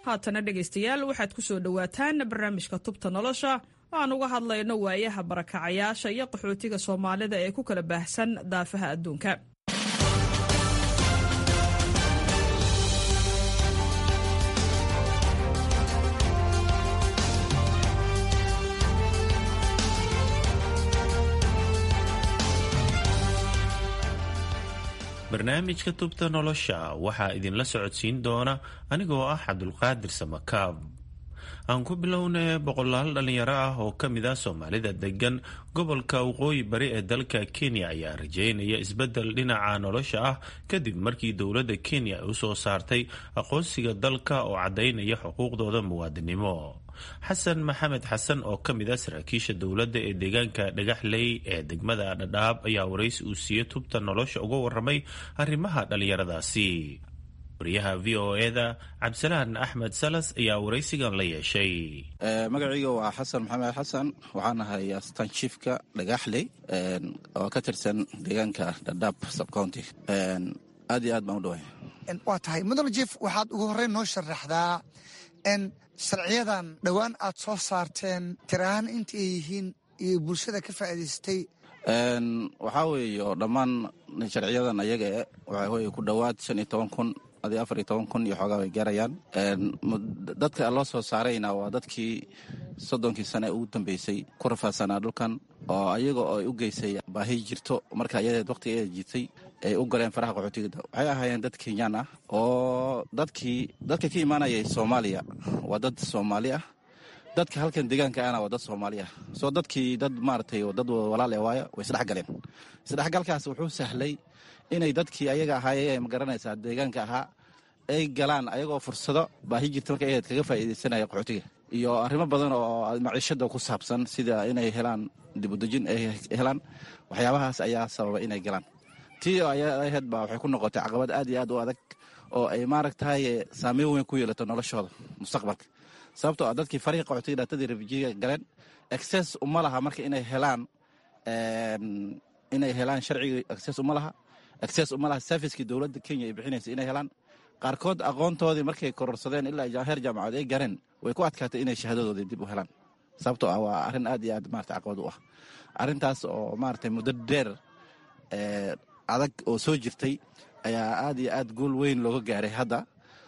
Speaker 1: haatana dhegaystayaal waxaad ku soo dhowaataan barnaamijka tubta nolosha oo aan uga hadlayno waayaha barakacayaasha iyo qaxootiga soomaalida ee ku kala baahsan daafaha adduunka
Speaker 10: barnaamijka tubta nolosha waxaa idinla socodsiin doona anigoo ah cabdulqaadir samakaab aan ku bilownay boqolaal dhalinyaro ah oo ka mid ah soomaalida degan gobolka waqooyi bari ee dalka kenya ayaa rajeynaya isbeddel dhinaca nolosha ah kadib markii dowladda kenya ay usoo saartay aqoonsiga dalka oo caddaynaya xuquuqdooda muwaadinimo xasan maxamed xasan oo ka mid ah saraakiisha dowladda ee deegaanka dhagaxley ee degmada dhadhaab ayaa waraysi uu siiyey tubta nolosha uga waramay arrimaha dhallinyaradaasi wariyaha v o eda cabdisalaan axmed salas ayaa waraysigan la yeeshay
Speaker 11: magacayga waa xasan maxamed xasan waxaan ahay astaan jiifka dhagaxley oo ka tirsan deegaanka dhadhaab subcounty aad iyo aad baan u dhaway
Speaker 12: waa tahay mudane jief waxaad ugu horreyn noo sharaxdaa sharciyadan dhowaan aad soo saarteen tirahaan inta ay yihiin iyo bulshada ka faa'iidaystay
Speaker 11: waxaa weeye oo dhammaan sharciyadan ayaga e waxaa weye ku dhowaad shan iyo toban kun adii afar iyo toban kun iyo xoogaa way gaarayaan dadka loo soo saarayna waa dadkii soddonkii sane ugu dambeysay ku rafaadsanaa dhulkan oo ayaga oo ay u geysay baahi jirto marka ayadeed waqtiga ay jirtay ay u galeen faraha qaxootiga waxay ahaayeen dad kenyaan ah oo dadkii dadka ka imaanayay soomaaliya waa dad soomaali ah dadka halkan deegaanka ahna waa dad soomaali ah soo dadkii dad maaragtay dad walaal e waaya way isdhex galeen isdhexgalkaas wuxuu sahlay inay dadkii ayaga ahaayee magaranaysaa deegaanka ahaa ay galaan ayagoo fursado baahi jirta marka ayaed kaga faa'iidaysanaya qaxootiga iyo arrimo badan oo maciishada ku saabsan sida inay helaan dibudejin ay helaan waxyaabahaas ayaa sababa inay galaan tii aheed baa waxay ku noqotay caqabad aad iyo aad u adag oo ay maaragtahay saameyn weyn ku yeelato noloshooda mustaqbalka sababtoo ah dadkii farihi qaxootiga dhaatadii refujiga galeen access uma laha marka inay helaan inay helaan sharcigii access uma laha access uma laha servicekii dowladda kenya ay bixinaysa inay helaan qaarkood aqoontoodii markay kororsadeen ilaa heer jaamacadood ay gareen way ku adkaatay inay shahaadadoodii dib u helaan sababtoo ah waa arrin aad iyo aad marata caqabad u ah arrintaas oo maaragtay muddo dheer adag oo soo jirtay ayaa aad iyo aad guul weyn looga gaaray hadda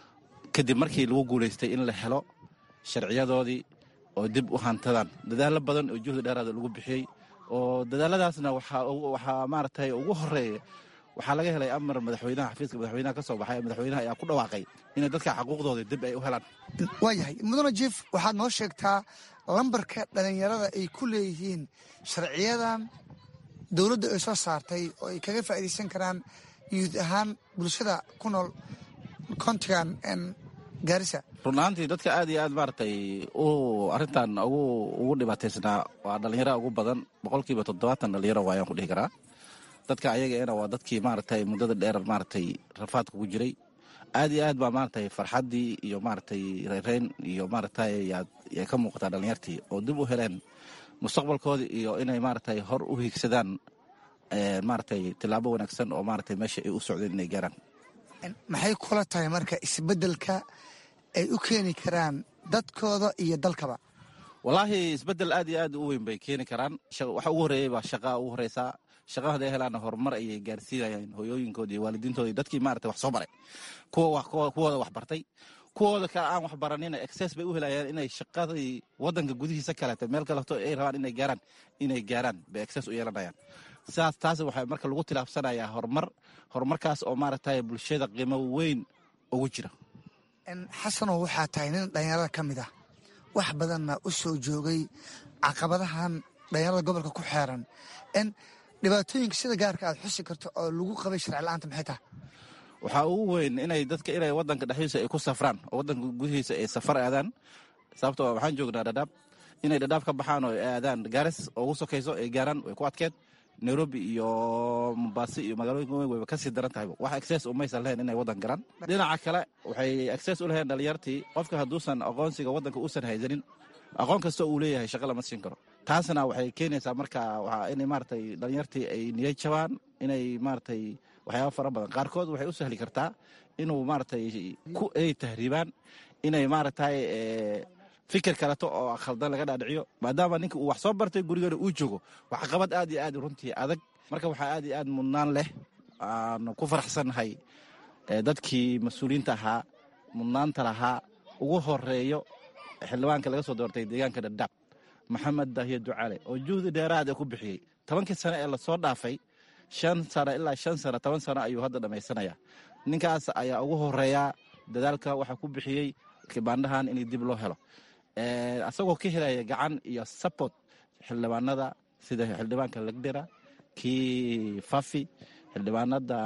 Speaker 11: kadib markii lagu guulaystay in la helo sharciyadoodii oo dib u hantadaan dadaallo badan oo juhdi dheeraada lagu bixiyey oo dadaaladaasna waxaa maaragtay ugu horeeya waxaa laga helay amar madaxweynaha xafiiska madaxweynaha ka soo baxay madaxweynaha ayaa ku dhawaaqay inay dadka xaquuqdooda dib ay u helaan
Speaker 12: waayahay mudane jief waxaad noo sheegtaa lambarka dhallinyarada ay ku leeyihiin sharciyadan dowladda ay soo saartay oo ay kaga faa'iidaysan karaan yuud ahaan bulshada ku nool kontigan gaarisa
Speaker 11: run ahaantii dadka aad iyo aad maaragtay u arrintan ugu dhibaataysnaa waa dhallinyara ugu badan boqolkiiba toddobaatan dhallinyaro waayaan ku dhihi karaa dadka ayagaena waa dadkii maaragtay muddada dheer maaragtay rafaadka ku jiray aad iyo aad baa maaragtay farxaddii iyo maaragtay reereyn iyo maaragtay yay ka muuqataa dhallinyartii oo dib u heleen mustaqbalkoodii iyo inay maaragtay hor u hiigsadaan maaragtay tillaabo wanaagsan oo maaragtay meesha ay u socdeen inay gaaraan
Speaker 12: maxay kula tahay marka isbeddelka ay u keeni karaan dadkooda iyo dalkaba
Speaker 11: wallaahi isbeddel aad iyo aad u weyn bay keeni karaan waxa ugu horreeyey baa shaqaa ugu horreysaa shaqa haday helaana horumar ayay gaarsiinayaan hoyooyinkooda iyo waalidiintooda dadkii maarata wax soo baray kuwooda wax bartay kuwooda kale aan wax baranina exces bay u helayaan inay shaqadii wadanka gudihiisa kaleeto meel kaleto ay rabaan inay gaaraan inay gaaraan bay exces u yeelanayaan sidaas taas waxaa marka lagu tilaabsanayaa horumar horumarkaas oo maaragtay bulshada qiimo weyn ugu jira
Speaker 12: xasanow waxaa tahay nin dhallinyarada ka mid ah wax badanna u soo joogay caqabadahan dhallinyarada gobolka ku xeeran dhibaatooyinka sida gaarka aad xusi karto oo lagu qabay sharci la-aanta maxay tahay
Speaker 11: waxaa ugu weyn inay dadka inay wadanka dhexdiisa ay ku safraan oo wadanka gudihiisa ay safar aadaan sababtoo waxaan joognaa dhadhaab inay dhadhaab ka baxaan oo ay aadaan gaaris oo ugu sokayso ay gaaraan way ku adkeed nairobi iyo mombasi iyo magaalooyinka weyn wayba kasii daran tahay wax access umaysan lahayn inay wadan galaan dhinaca kale waxay access u lahayn dhalinyartii qofka hadduusan aqoonsiga wadanka uusan haysanin aqoon kasta uu leeyahay shaqa lama siin karo taasna waxay keenaysaa marka inay maaragtay dhalinyartii ay niyad jabaan inay maaragtay waxyaaba fara badan qaarkood waxay u sahli kartaa inuu maaragtay ku ay tahriibaan inay maaragtay fikir kaleto oo khaldan laga dhaadhiciyo maadaama ninka uu wax soo bartay gurigana uu joogo wax qabad aad iyo aad runtii adag marka waxaa aad iyo aad mudnaan leh aan ku faraxsannahay dadkii mas-uuliyiinta ahaa mudnaanta lahaa ugu horeeyo xildhibaanka laga soo doortay deegaanka dhadhaab maxamed daahiye ducaale oo juhdi dheeraad ku bixiyey tobankii sano ee lasoo dhaafay shan sano ilaa shan sano toban sano ayuu hadda dhammaysanaya ninkaas ayaa ugu horeeya dadaalka waxaa ku bixiyey kibaandhahan in dib loo helo asagoo ka helaya gacan iyo sabort xildhibaanada sida xildhibaanka legdera kii fafi xildhibaanada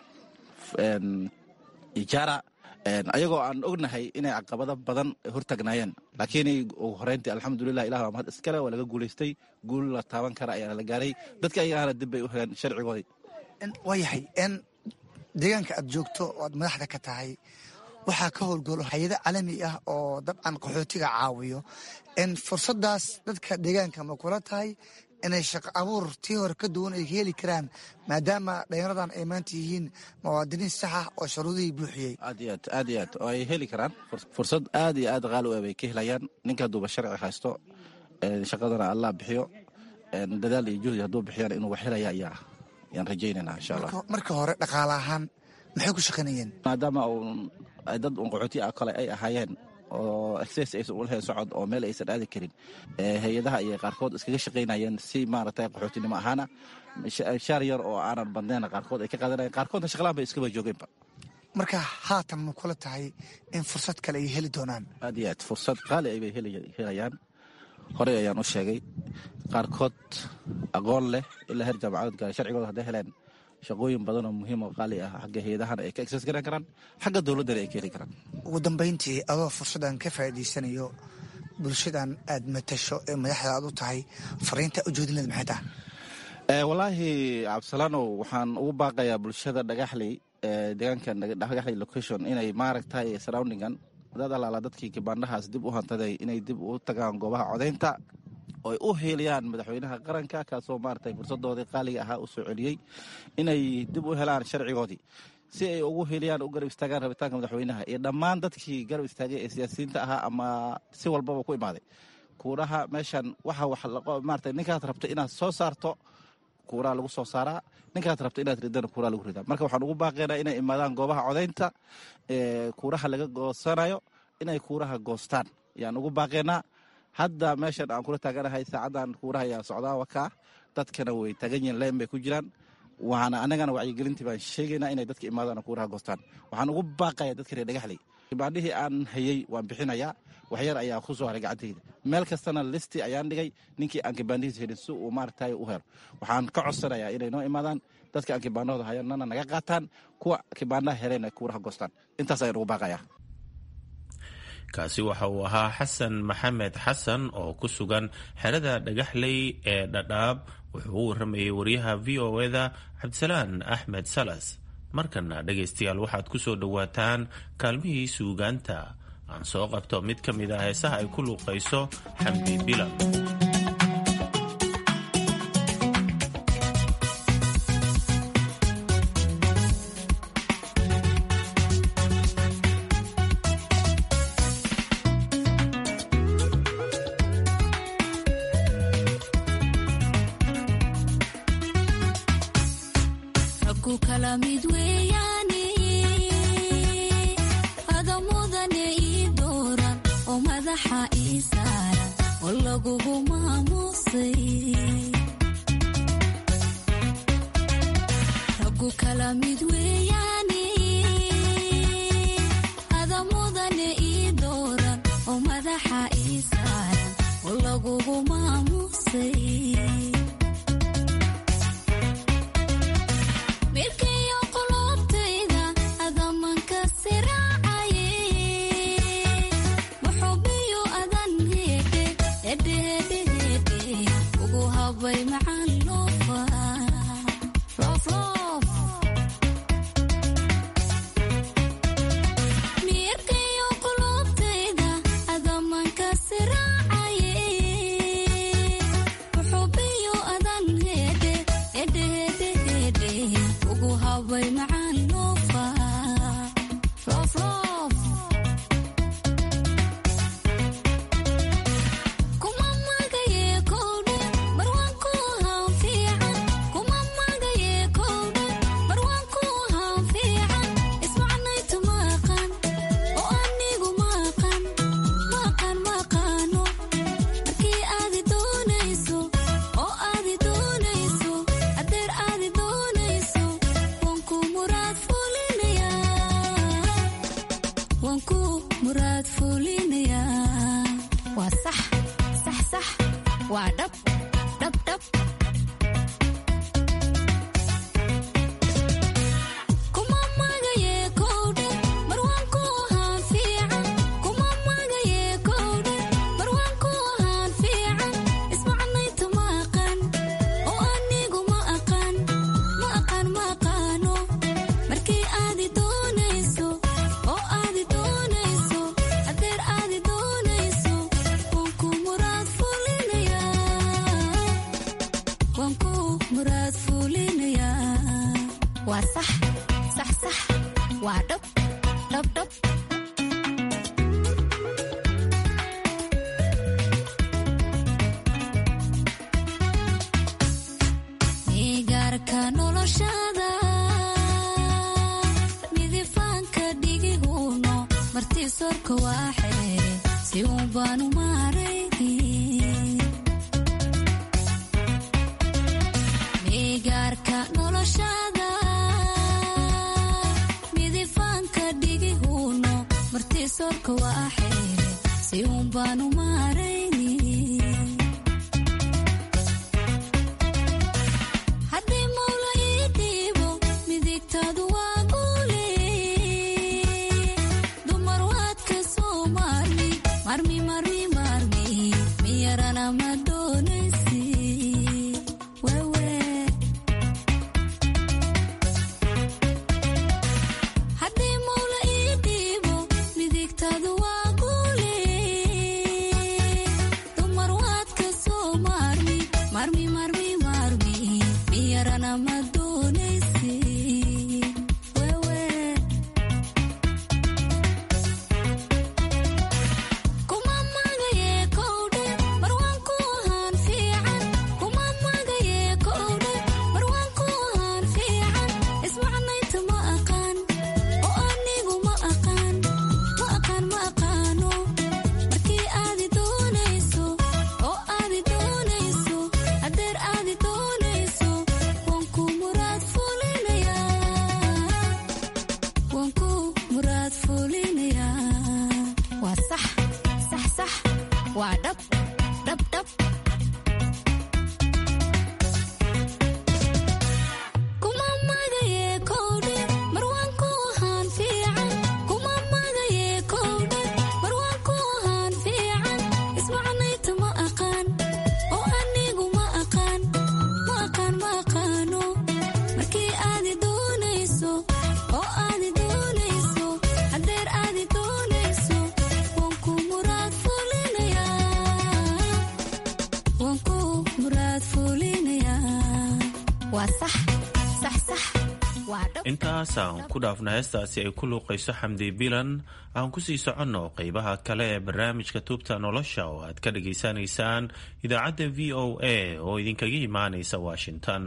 Speaker 11: ijara ayagoo aan ognahay inay caqabado badan hortagnaayeen laakiin ugu horeyntii alxamdulilah ilah waa mahad iskale waa laga guulaystay guul la taaban kara ayaa la gaaray dadka ayagana dib bay u heleen sharcigoodii
Speaker 12: waayahay n deegaanka aad joogto oo aad madaxda ka tahay waxaa ka howlgalo hay-ado caalami ah oo dabcan qaxootiga caawiyo n fursadaas dadka deegaanka ma kula tahay inay shaqo abuur tii hore ka duwan ay ka heli karaan maadaama dhalinyaradan ay maanta yihiin muwaadiniin saxa oo sharuudihii buuxiyey
Speaker 11: aad iyo aad aad iyo aad oo ay heli karaan fursad aad iyo aad qaali u ah bay ka helayaan ninka hadduuba sharci haysto shaqadana allah bixiyo dadaal iyo juhdi hadduu bixiyaan inuu wax helaya ayaa ayaan rajaynayna insha allah
Speaker 12: marka hore dhaqaale ahaan maxay ku shaqaynayeen
Speaker 11: maadaama ay dad un qaxooti ah kale ay ahaayeen oo exces aysan ulahayn socod oo meel aysan aadi karin hay-adaha ayay qaarkood iskaga shaqaynayeen si maaragtay qaxootinimo ahaana shaar yar oo aanan badnayna qaarkood ay ka qaadanayen qaarkoodna shaqlaan bay iskaba joogeenba
Speaker 12: marka haatan ma kula tahay in fursad kale ay heli doonaan
Speaker 11: aad iyo aad fursad qaali ay bay helayaan horey ayaan u sheegay qaarkood aqoon leh ilaa heer jaamacadood gaara sharcigooda hadday heleen shaqooyin badan oo muhiim oo qaali ah xagga hay-adahana ay ka exes garan karaan xagga dowladdana ay ka heli karaan
Speaker 12: ugu dambayntii adoo fursaddan ka faa'iidaysanayo bulshadan aad matasho ee madaxda aad u tahay fariinta ujeedinleed maxay tahay
Speaker 11: wallaahi cabdisalaanow waxaan ugu baaqayaa bulshada dhagaxley deegaanka dhagaxley location inay maaragtay surroundingan dad alaala dadkii kibaandhahaas dib u hantaday inay dib u tagaan goobaha codaynta oo ay u heeliyaan madaxweynaha qaranka kaasoo maaragtay fursadoodii qaaliga ahaa u soo celiyey inay dib u helaan sharcigoodii si ay ugu heliyaan u garab istaagaan rabitaanka madaxweynaha iyo dhammaan dadkii garab istaagay ee siyaasiyiinta ahaa ama si walbaba ku imaaday kuuraha meeshan waxa maarata ninkaad rabto inaad soo saarto kuuraha lagu soo saaraa ninkaad rabto inaad ridana kuuraha lagu ridaa marka waxaan ugu baaqaynaa inay imaadaan goobaha codaynta kuuraha laga goosanayo inay kuuraha goostaan ayaan ugu baaqaynaa hadda meeshan aan kula taaganahay saacadan kuuraha ayaa socdaa wakaa dadkana way taagan yihiin leen bay ku jiraan waxaana anagana wacyigelintii baan sheegaynaa inay dadka imaadaan kuuraha goostaan waxaan ugu baaqaya dadka reer dhagaxley kibaandhihii aan hayey waan bixinayaa waxyar ayaa ku soo haray gacantayda meel kastana listi ayaan dhigay ninkii aan kibaandhihiis helin si uu maaragtay u helo waxaan ka codsanayaa inay noo imaadaan dadka aan kibaandhahooda hayanana naga qaataan kuwa kibaandhaha helayna kuuraha goostaan intaas ayaan ugu baaqayaa
Speaker 10: kaasi waxa uu ahaa xasan maxamed xasan oo ku sugan xerada dhagaxley ee dhadhaab wuxuu u waramayay wariyaha v o eda cabdisalaan axmed salas markana dhegaystayaal waxaad ku soo dhowaataan kaalmihii suugaanta aan soo qabto mid ka mid ah heesaha ay ku luuqayso xamdi bilan
Speaker 13: waa sax sax sax waa dhab dhab dhab igaarka noloshada midifaanka dhigihuno martii sorka waa xeere si uun baanu maarayni igaarka noloshada midifaanka dhigihuno martii sorka waa xeere si uun baanu maarayni haddii mawla ii dhiibo midigtaadu waa guule dumar waad ka soo maarmi marmi marmi marmi miyarana ma doonaysi wewe haddii mawla ii dhiibo midigtaadu waa guule dumar waad ka soo maarmi marmi marmi marmi miyarana ma doonaysi wewe kuma magaye kowdhe marwaan ku ahaan fiican kuma magaye kowdhe marwaan ku ahaan fiican ismacnayta ma aqaan oo anigu ma aqaan ma aqaan ma aqaano markii aadi doonayso oo aadi doonayso hadeer aadi doonayso waan ku muraad fulinayaa waan ku muraad fulinayaa waa sax sax sax waa dhab dhab dhab kuma magaye kowdhe marwaan ku ahaan fiican kuma magaye kowdhe marwaan ku ahaan fiican ismacnayta ma aqaan oo anigu ma aqaan ma aqaan ma aqaano markii aadi doonayso oo aadi doonayso hadeer aadi doonayso waan ku muraad fulinayaa waan ku muraad fulinayaa waa sax sax sax waa dhab
Speaker 10: intaas aan ku dhaafna heestaasi ay ku luuqayso xamdi bilan aan kusii soconno qeybaha kale ee barnaamijka tuubta nolosha oo aad ka dhageysanaysaan idaacadda v o a oo idinkaga imaanaysa washington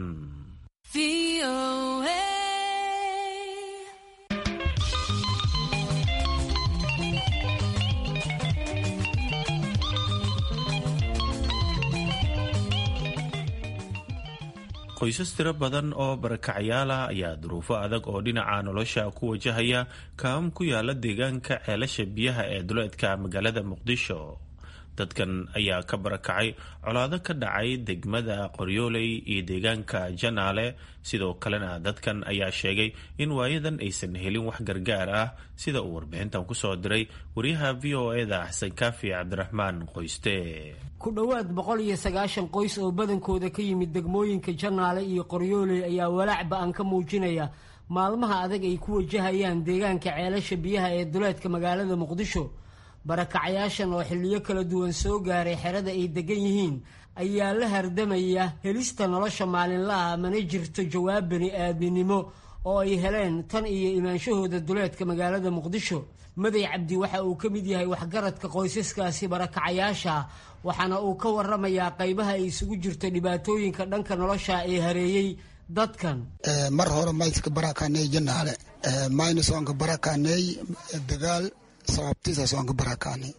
Speaker 10: qoysas tiro badan oo barakacyaal ah ayaa duruufo adag oo dhinaca nolosha ku wajahaya kaam ku yaala deegaanka ceelasha biyaha ee duleedka magaalada muqdisho dadkan ayaa ka barakacay colaado ka dhacay degmada qoryooley iyo deegaanka janaale sidoo kalena dadkan ayaa sheegay in waayadan aysan helin wax gargaar ah sida uu warbixintan kusoo diray wariyaha v o eda xasan kaafi cabdiraxmaan qoyste
Speaker 14: ku dhowaad boqol iyo sagaashan qoys oo badankooda ka yimid degmooyinka janaale iyo qoryooley ayaa walaac ba-an ka muujinaya maalmaha adag ay ku wajahayaan deegaanka ceelasha biyaha ee duleedka magaalada muqdisho barakacayaashan oo xilliyo kala duwan soo gaaray xerada ay degan yihiin ayaa la hardamaya helista nolosha maalinlaha mana jirto jawaab bani aadminimo oo ay heleen tan iyo imaanshahooda duleedka magaalada muqdisho maday cabdi waxa uu ka mid yahay waxgaradka qoysaskaasi barakacayaasha waxaana uu ka waramayaa qaybaha ay isugu jirto dhibaatooyinka dhanka nolosha ee hareeyey dadkan
Speaker 15: mar hore mayska barakaaney janaale mayna soonka barakaaney dagaal sababtiisa soonka barakaaney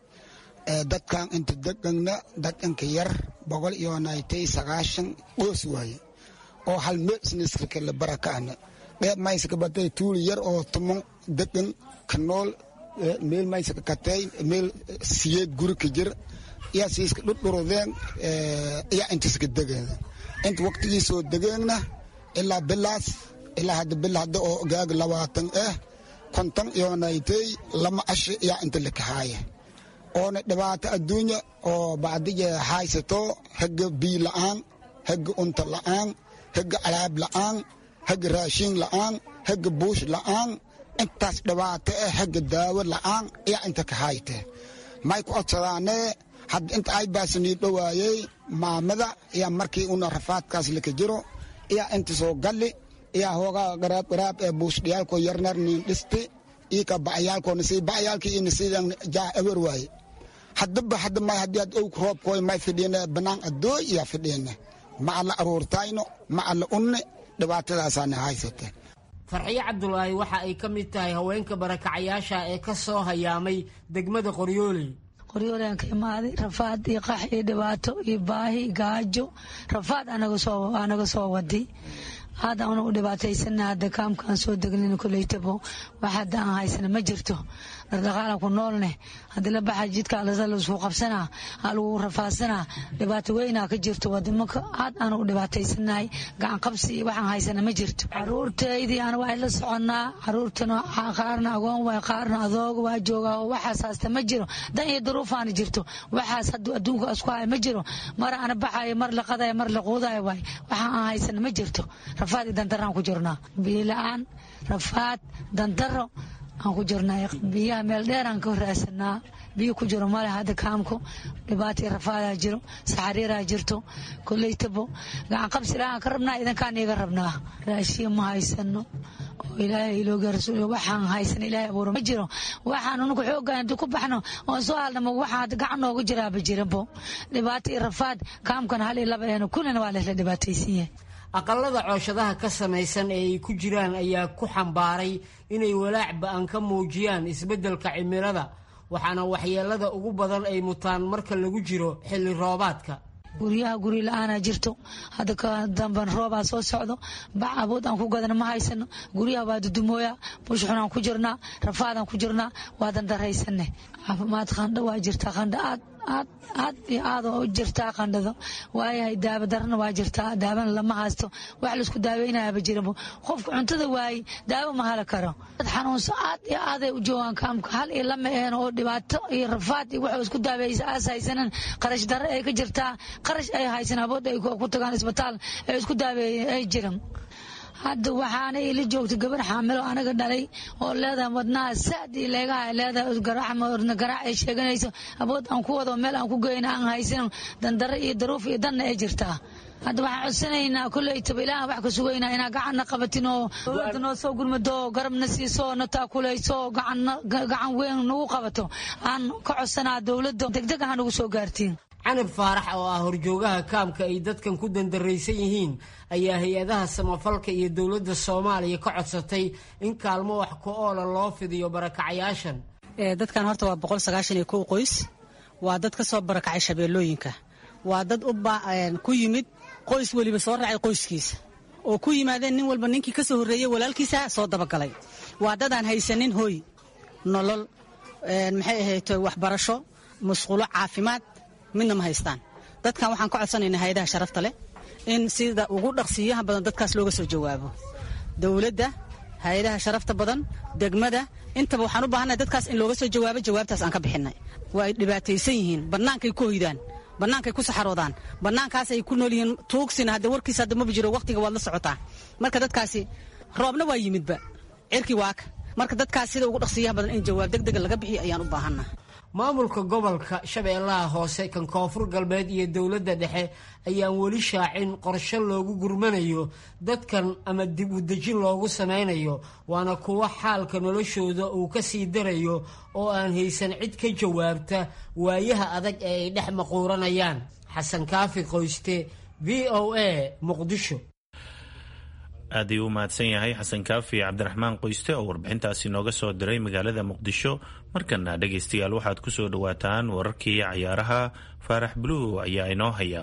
Speaker 15: dadkan inta degana dad inka yar boqol iyo naytay sagaashan qoos waaye oo hal meel isniskirka la barakaana dheeb mayska batay tuuli yar oo tumon degan ka nool meel mayska katay meel siyeed guri ka jir yaa siiska dhudhurudeen yaa intiska degeeda inta waqtigii soo degeegna ilaa bilaas ilaa hadda bil hadda oo gaag labaatan ah konton iyo naytay lama ashi yaa inta lakahaaya oona dhibaato adduunya oo bacdige haysato haga bii la'aan haga unta la'aan haga alaab la'aan haga raashin la'aan haga buush la'aan intaas dhibaato ah haga daawo la'aan yaa inta ka hayte may ku codsadaanee hadda inta ay baasanii dhowaayey maamada yaa markii una rafaadkaas laka jiro yaa inta soo galli iya hooga garaab garaab ee buushdhiyaalko yarnar nin dhisti ika ba'yaalkoona sii ba'yaalkii ina sidan jaa ewer waaye haddaba hadda may haddii ad owg roobkooy may fidhiina banaan adooy iya fidhiina ma alla aruurtayno ma alla unne dhibaatadaasaana haysate
Speaker 14: farxiyo cabdulaahi waxa ay ka mid tahay haweenka barakacayaasha ee ka soo hayaamay degmada qoryooley
Speaker 16: qoryooleyaan ka imaaday rafaad iyo qax iyo dhibaato iyo baahi gaajo rafaad anaga soo waday hadda una u dhibaataysana hadda kaamkaan soo deglin koleytabo wax hadda aan haysana ma jirto dhaqdhaqaalan ku noolne haddii la baxa jidka laisku qabsanaa lagu rafaadsanaa dhibaato weynaa ka jirto wadimanka aad aan u dhibaataysanahay gacan qabsi iyo waxaan haysana ma jirto caruurtaydii aan waa la soconaa caruurtana qaarna agoon waay qaarna adooga waa joogaa oo waxaas haasta ma jiro dan iyo duruufaana jirto waxaas hadduu adduunka isku haya ma jiro mar ana baxayo mar la qadayo mar la quudayo waay waxaan aan haysana ma jirto rafaad iyo dandaraan ku jirnaa biyo la-aan rafaad dandaro aan ku jirnaa biyaha meel dheeraan ka raadsanaa biyo ku jiro male hadda kaamko dhibaato rafaadaa jiro saxariiraa jirto koleytabo gacan qabsi ilahaan ka rabnaa idankaan iga rabnaa raashiin ma haysano oo ilaahay ilooga rasuul waxaan haysan ilaahay abuura ma jiro waxaan unugu xoogaan intu ku baxno oon soo hadlamo waxaa hadda gacan nooga jiraaba jiranbo dhibaato iyo rafaad kaamkan hal iyo laba ehno kullina waa lesla dhibaataysan yahay
Speaker 14: aqalada cooshadaha ka samaysan ee ay ku jiraan ayaa ku xambaaray inay walaac ba-an ka muujiyaan isbeddelka cimilada waxaana waxyeelada ugu badan ay mutaan marka lagu jiro xilli roobaadka
Speaker 16: guryaha guri la-aanaa jirto hadda ka damban roobaa soo socdo bac abood aan ku gadana ma haysano guryaha waa dudumooya bushxunaan ku jirnaa rafaadaan ku jirnaa waa dandaraysanne caafimaad qandho waa jirtaa qandho aad aad aad iyo aad oo jirtaa qandhado waayahay daawo darana waa jirtaa daawona lama haysto wax laisku daaweynayaba jirabo qofka cuntada waaye daawo ma hala karo dad xanuunsan aad iyo aaday u joogaan kaamka hal iyo lama eheen oo dhibaato iyo rafaad iyo waxa isku daaweysa aas haysanan qarash darre ay ka jirtaa qarash ay haysan abood ay ku tagaan isbitaal ee isku daaweeye ay jiran hadda waxaana ila joogta gabar xaamilo anaga dhalay oo leedahay wadnaha saad iyo leegaha leedahay garaac ay sheeganayso abood aan ku wado meel aan ku geyna aan haysan dandare iyo daruuf iyo danna ay jirtaa hadda waxaan codsanaynaa kolleytaba ilaahan wax ka sugaynaa inaa gacanna qabatin oo dowladda noo soo gurmado garabna siiso na taakulayso gacan weyn nagu qabato aan ka codsanaa dowladda degdeg aha nagu soo gaartiin
Speaker 14: canab faarax oo ah horjoogaha kaamka ay dadkan ku dandaraysan yihiin ayaa hay-adaha samafalka iyo dowladda soomaaliya ka codsatay in kaalmo wax ku oola loo fidiyo barakacayaashan
Speaker 17: dadkan horta waa boqol sagaashan iyo kow qoys waa dad ka soo barakacay shabeellooyinka waa dad ku yimid qoys weliba soo raacay qoyskiisa oo ku yimaadeen nin walba ninkii ka soo horreeyey walaalkiisa soo dabagalay waa dadaan haysanin hooy nolol maxay ahayd waxbarasho musqulo caafimaad midna ma haystaan dadkan waxaan ka codsanaynaa hay-adaha sharafta leh in sida ugu dhaqsiiyaha badan dadkaas looga soo jawaabo dowladda hay-adaha sharafta badan degmada intaba waxaan u baahannahay dadkaas in looga soo jawaabo jawaabtaas aan ka bixinay waa ay dhibaataysan yihiin bannaankay ku hoydaan bannaankay ku saxaroodaan bannaankaas ay ku nool yihiin tuugsina hadda warkiisa hadda maba jiro waqtiga waad la socotaa marka dadkaasi roobna waa yimidba cirkii waaka marka dadkaas sida ugu dhaqsiiyaha badan in jawaab degdega laga bixiyo ayaan u baahannaha
Speaker 14: maamulka gobolka shabeellaha hoose kan koonfur galbeed iyo dowladda dhexe ayaan weli shaacin qorshe loogu gurmanayo dadkan ama dib u dejin loogu samaynayo waana kuwo xaalka noloshooda uu ka sii darayo oo aan haysan cid ka jawaabta waayaha adag ee ay dhex maquuranayaan xasan kaafi qoyste v o a muqdisho
Speaker 10: aad ayuu u mahadsan yahay xasan kaafi cabdiraxmaan qoyste oo warbixintaasi nooga soo diray magaalada muqdisho markana dhegaystayaal waxaad ku soo dhowaataan wararkii cayaaraha faarax buluw ayaa inoo haya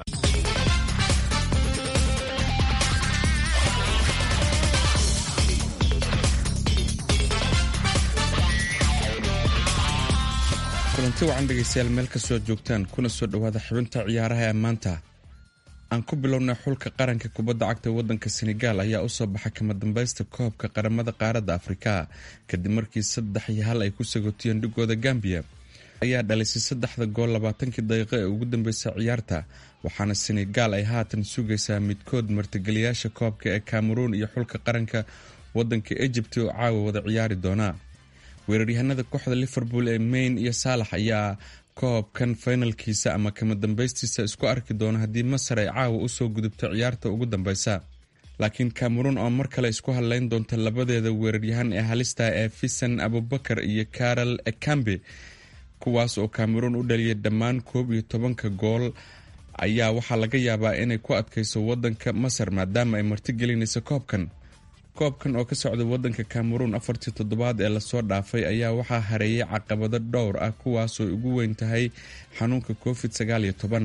Speaker 18: kulanti wacan dhegaystayaal meel kastoo joogtaan kuna soo dhowaada xubinta ciyaaraha ee maanta aan ku bilownay xulka qaranka kubadda cagta wadanka senegaal ayaa usoo baxay kama dambaysta koobka qaramada qaaradda afrika kadib markii saddex iyo hal ay ku sagotiyeen dhigooda gambiya ayaa dhalisay saddexda gool labaatankii daqiiqo ee ugu dambeysay ciyaarta waxaana senegaal ay haatan sugaysaa midkood martigeliyaasha koobka ee cameroon iyo xulka qaranka wadanka egypt oo caawa wada ciyaari doona weeraryahanada kooxda liverpool ee mayn iyo saalax ayaa koobkan finalkiisa ama kama dambaystiisa isku arki doona haddii masar ay caawa usoo gudubto ciyaarta ugu dambeysa laakiin cameroon oo mar kale isku hadleyn doonta labadeeda weeraryahan ee halista ee fisan abubakar iyo karol ekambe kuwaas oo cameroon u dhaliyay dhammaan koob iyo tobanka gool ayaa waxaa laga yaabaa inay ku adkayso wadanka masar maadaama ay martigelinayso koobkan koobkan oo ka socda wadanka cameroon afartii toddobaad ee lasoo dhaafay ayaa waxaa hareeyay caqabado dhowr ah kuwaasoo ugu weyn tahay xanuunka covid sagaal iyo toban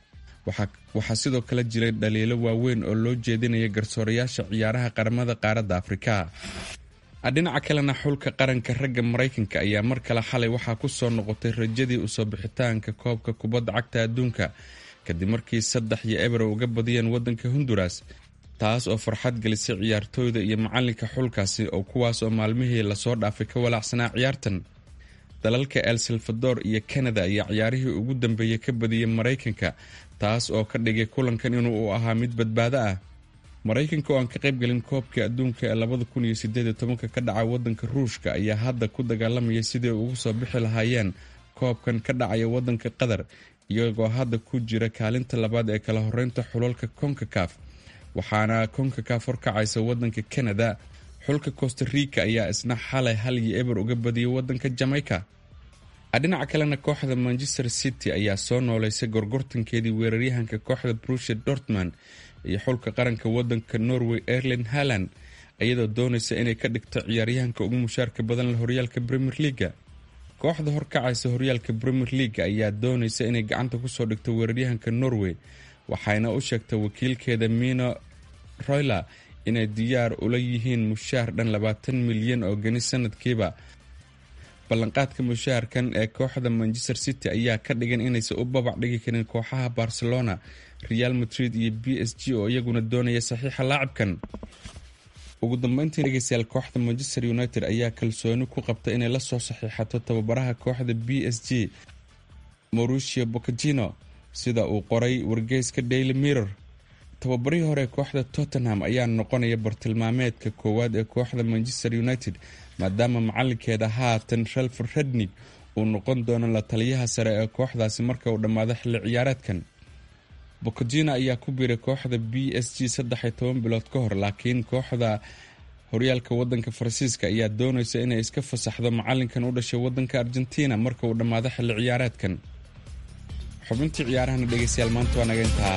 Speaker 18: waxaa sidoo kale jiray dhaliilo waaweyn oo loo jeedinaya garsoorayaasha ciyaaraha qaramada qaaradda afrika dhinaca kalena xulka qaranka ragga maraykanka ayaa mar kale xalay waxaa ku soo noqotay rajadii usoo bixitaanka koobka kubadda cagta adduunka kadib markii saddex iyo ebro uga badiyeen wadanka honduras taas oo farxad gelisay ciyaartooyda iyo macalinka xulkaasi oo kuwaas oo maalmihii lasoo dhaafay ka walaacsanaa ciyaartan dalalka el salvador iyo canada ayaa ciyaarihii ugu dambeeyey ka badiyey maraykanka taas oo ka dhigay kulankan inuu u ahaa mid badbaado ah maraykanka oo aan ka qaybgelin koobka adduunka ee labada kun iyo sideed iyo tobanka ka dhaca wadanka ruushka ayaa hadda ku dagaalamaya sidii ugu soo bixi lahaayeen koobkan ka dhacaya wadanka qatar iyagoo hadda ku jira kaalinta labaad ee kala horeynta xulalka konkakaf waxaana konkakaf horkacaysa wadanka canada xulka costa rica ayaa isna xalay hal iyo eber uga badiyay wadanka jamaica dhinaca kalena kooxda manchester city ayaa soo nooleysay gorgortankeedii weeraryahanka kooxda brushe dortmund iyo xulka qaranka wadanka norway erlen haland iyadoo doonaysa inay ka dhigto ciyaaryahanka ugu mushaarka badan la horyaalka premier leaga kooxda horkacaysa horyaalka premier leaga ayaa doonaysa inay gacanta kusoo dhigto weeraryahanka norway waxayna u sheegtay wakiilkeeda mino royler inay diyaar ula yihiin mushaar dhan labaatan milyan oo geni sanadkiiba ballanqaadka mushaharkan ee kooxda manchester city ayaa ka dhigan inaysan u babac dhigi karin kooxaha barcelona real madrid iyo b s g oo iyaguna doonaya saxiixa laacibkan ugu dambeyntii dhegeystayaal kooxda manchester united ayaa kalsooni ku qabta inay lasoo saxiixato tababaraha kooxda b s g mauricio bocagino sida uu qoray wargeyska daily mirror tababarihii hore kooxda tottenham ayaa noqonaya bartilmaameedka koowaad ee kooxda manchester united maadaama macalinkeeda haatan shelfer rednig uu noqon doono la taliyaha sare ee kooxdaasi marka uu dhammaado xilli ciyaareedkan bocagino ayaa ku biiray kooxda b s g saddex iyo toban bilood ka hor laakiin kooxda horyaalka wadanka faransiiska ayaa doonaysa inay iska fasaxdo macalinkan u dhashay wadanka argentina marka uu dhammaado xilli ciyaareedkan xubintii ciyaarahana dhegeystayaal maanta waa naga intaa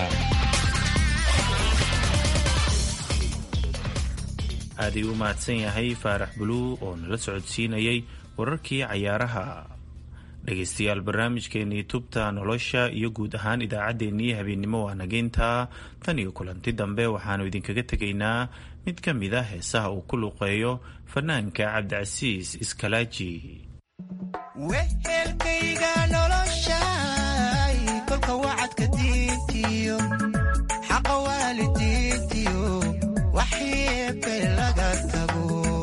Speaker 10: aad ayuu u mahadsan yahay faarax buluu oo nala socodsiinayay wararkii cayaaraha dhegaystayaal barnaamijkeenii tubta nolosha iyo guud ahaan idaacaddeenii habeennimo waa nageyntaa tan iyo kulanti dambe waxaannu idinkaga tegaynaa mid ka mid a heesaha uu ku luqeeyo fanaanka cabdicasiis iskalaaji
Speaker 19: wehelkayga noloshay kolka wacadka diintiyo xaqa waalidiintiyo waxyeebe laga tago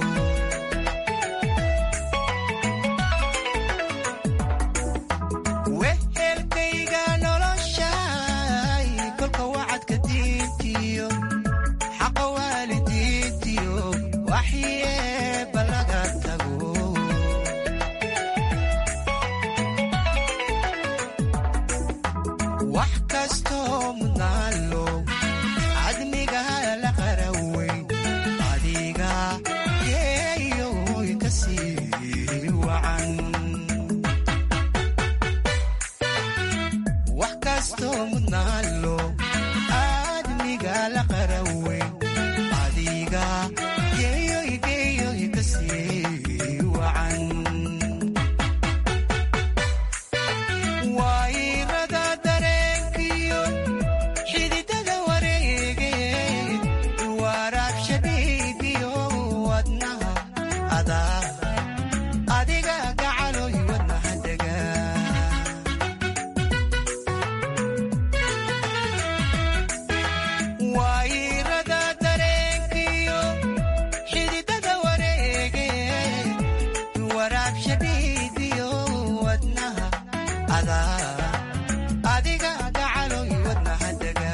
Speaker 19: wehelkayga noloshay kolka wacadka diintiyo xaqa waalidiintiyo waxyeeba laga tago wax kastoo mudnaalo cadmiga la qaraweyn adiga geeyoy ka sii wacan wax kastoo mudnaalo cadmiga la qaraweyn adiga geeyoy geeyoy ka sii wacan wayrada dareenkiyo xididada wareege waraab shabiibiyo wadnaha adaa adiga gacaloy wadnaha dega wayrada dareenkiyo xididada wareege waraab shabiibiyo wadnaha adaa adiga gacaloy wadnaha dega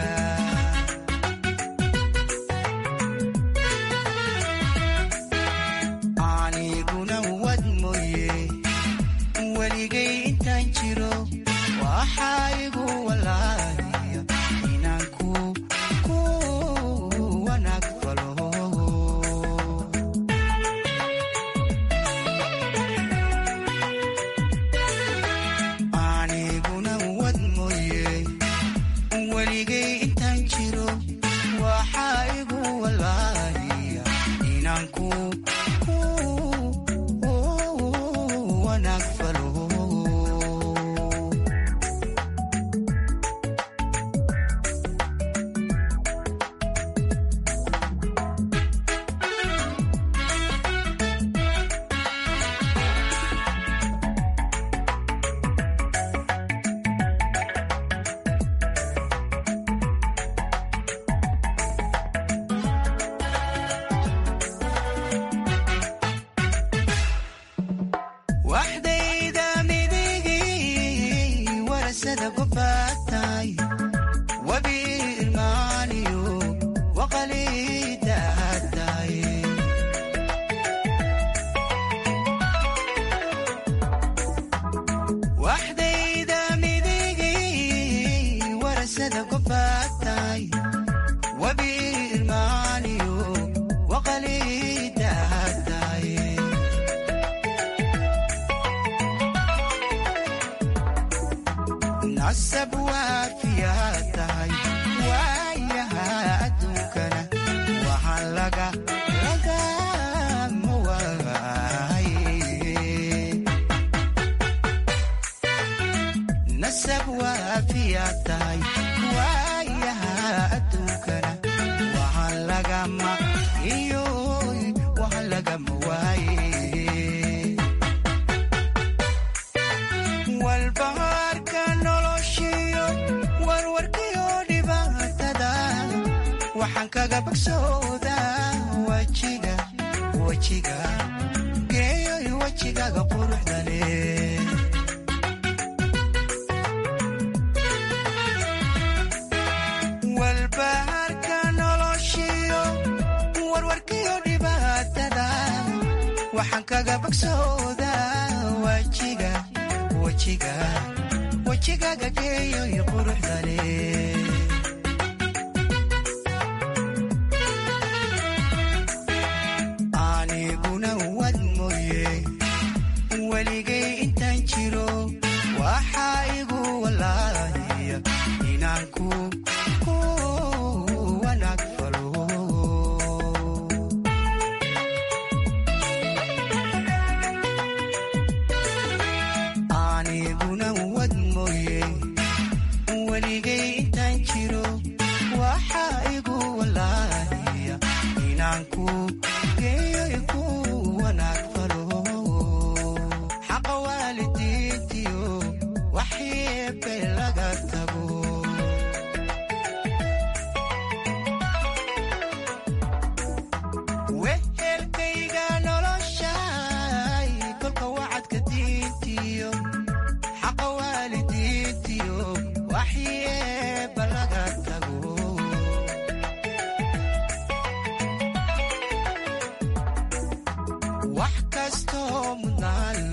Speaker 19: wanaag falo waxdayda midigii warasada gobaatay wabi irmaaniyo waqalida hadday waxdayda midigii warasada gobaatay wabi irmaaniyo waqalida hadday nasab waafiyaa tahay waayaha adduunkana waxaan laga lagama waaye nasab waafiyaa tahay waayaha adduunkana waxaan lagama iyo waxaan lagama waaye walbahaarka noloshiyo warwarkiyo dhibaatada waxaan kaga bogsoodaa wajiga wajiga geeyoy wejigaaga quruxda leh walbahaarka noloshiyo warwarkiyo dhibaatada waxaan kaga bogsoodaa wajiga wajiga wejigaaga geeyoy quruxda leh aniguna wad mooye weligay intaan jiro waxaa igu walaahiya inaan ku ku wanaag falo aniguna wad mooye weligay intaan jiro waxaa igu walaahiya inaan ku geeyoy ku wanaag falo xaqa waalidiintiyo waxyeebe laga tago wehelkayga noloshay kolka wacadka diintiyo xaqa waalidiintiyo waxyeeba laga tago wax kastoo mudnaan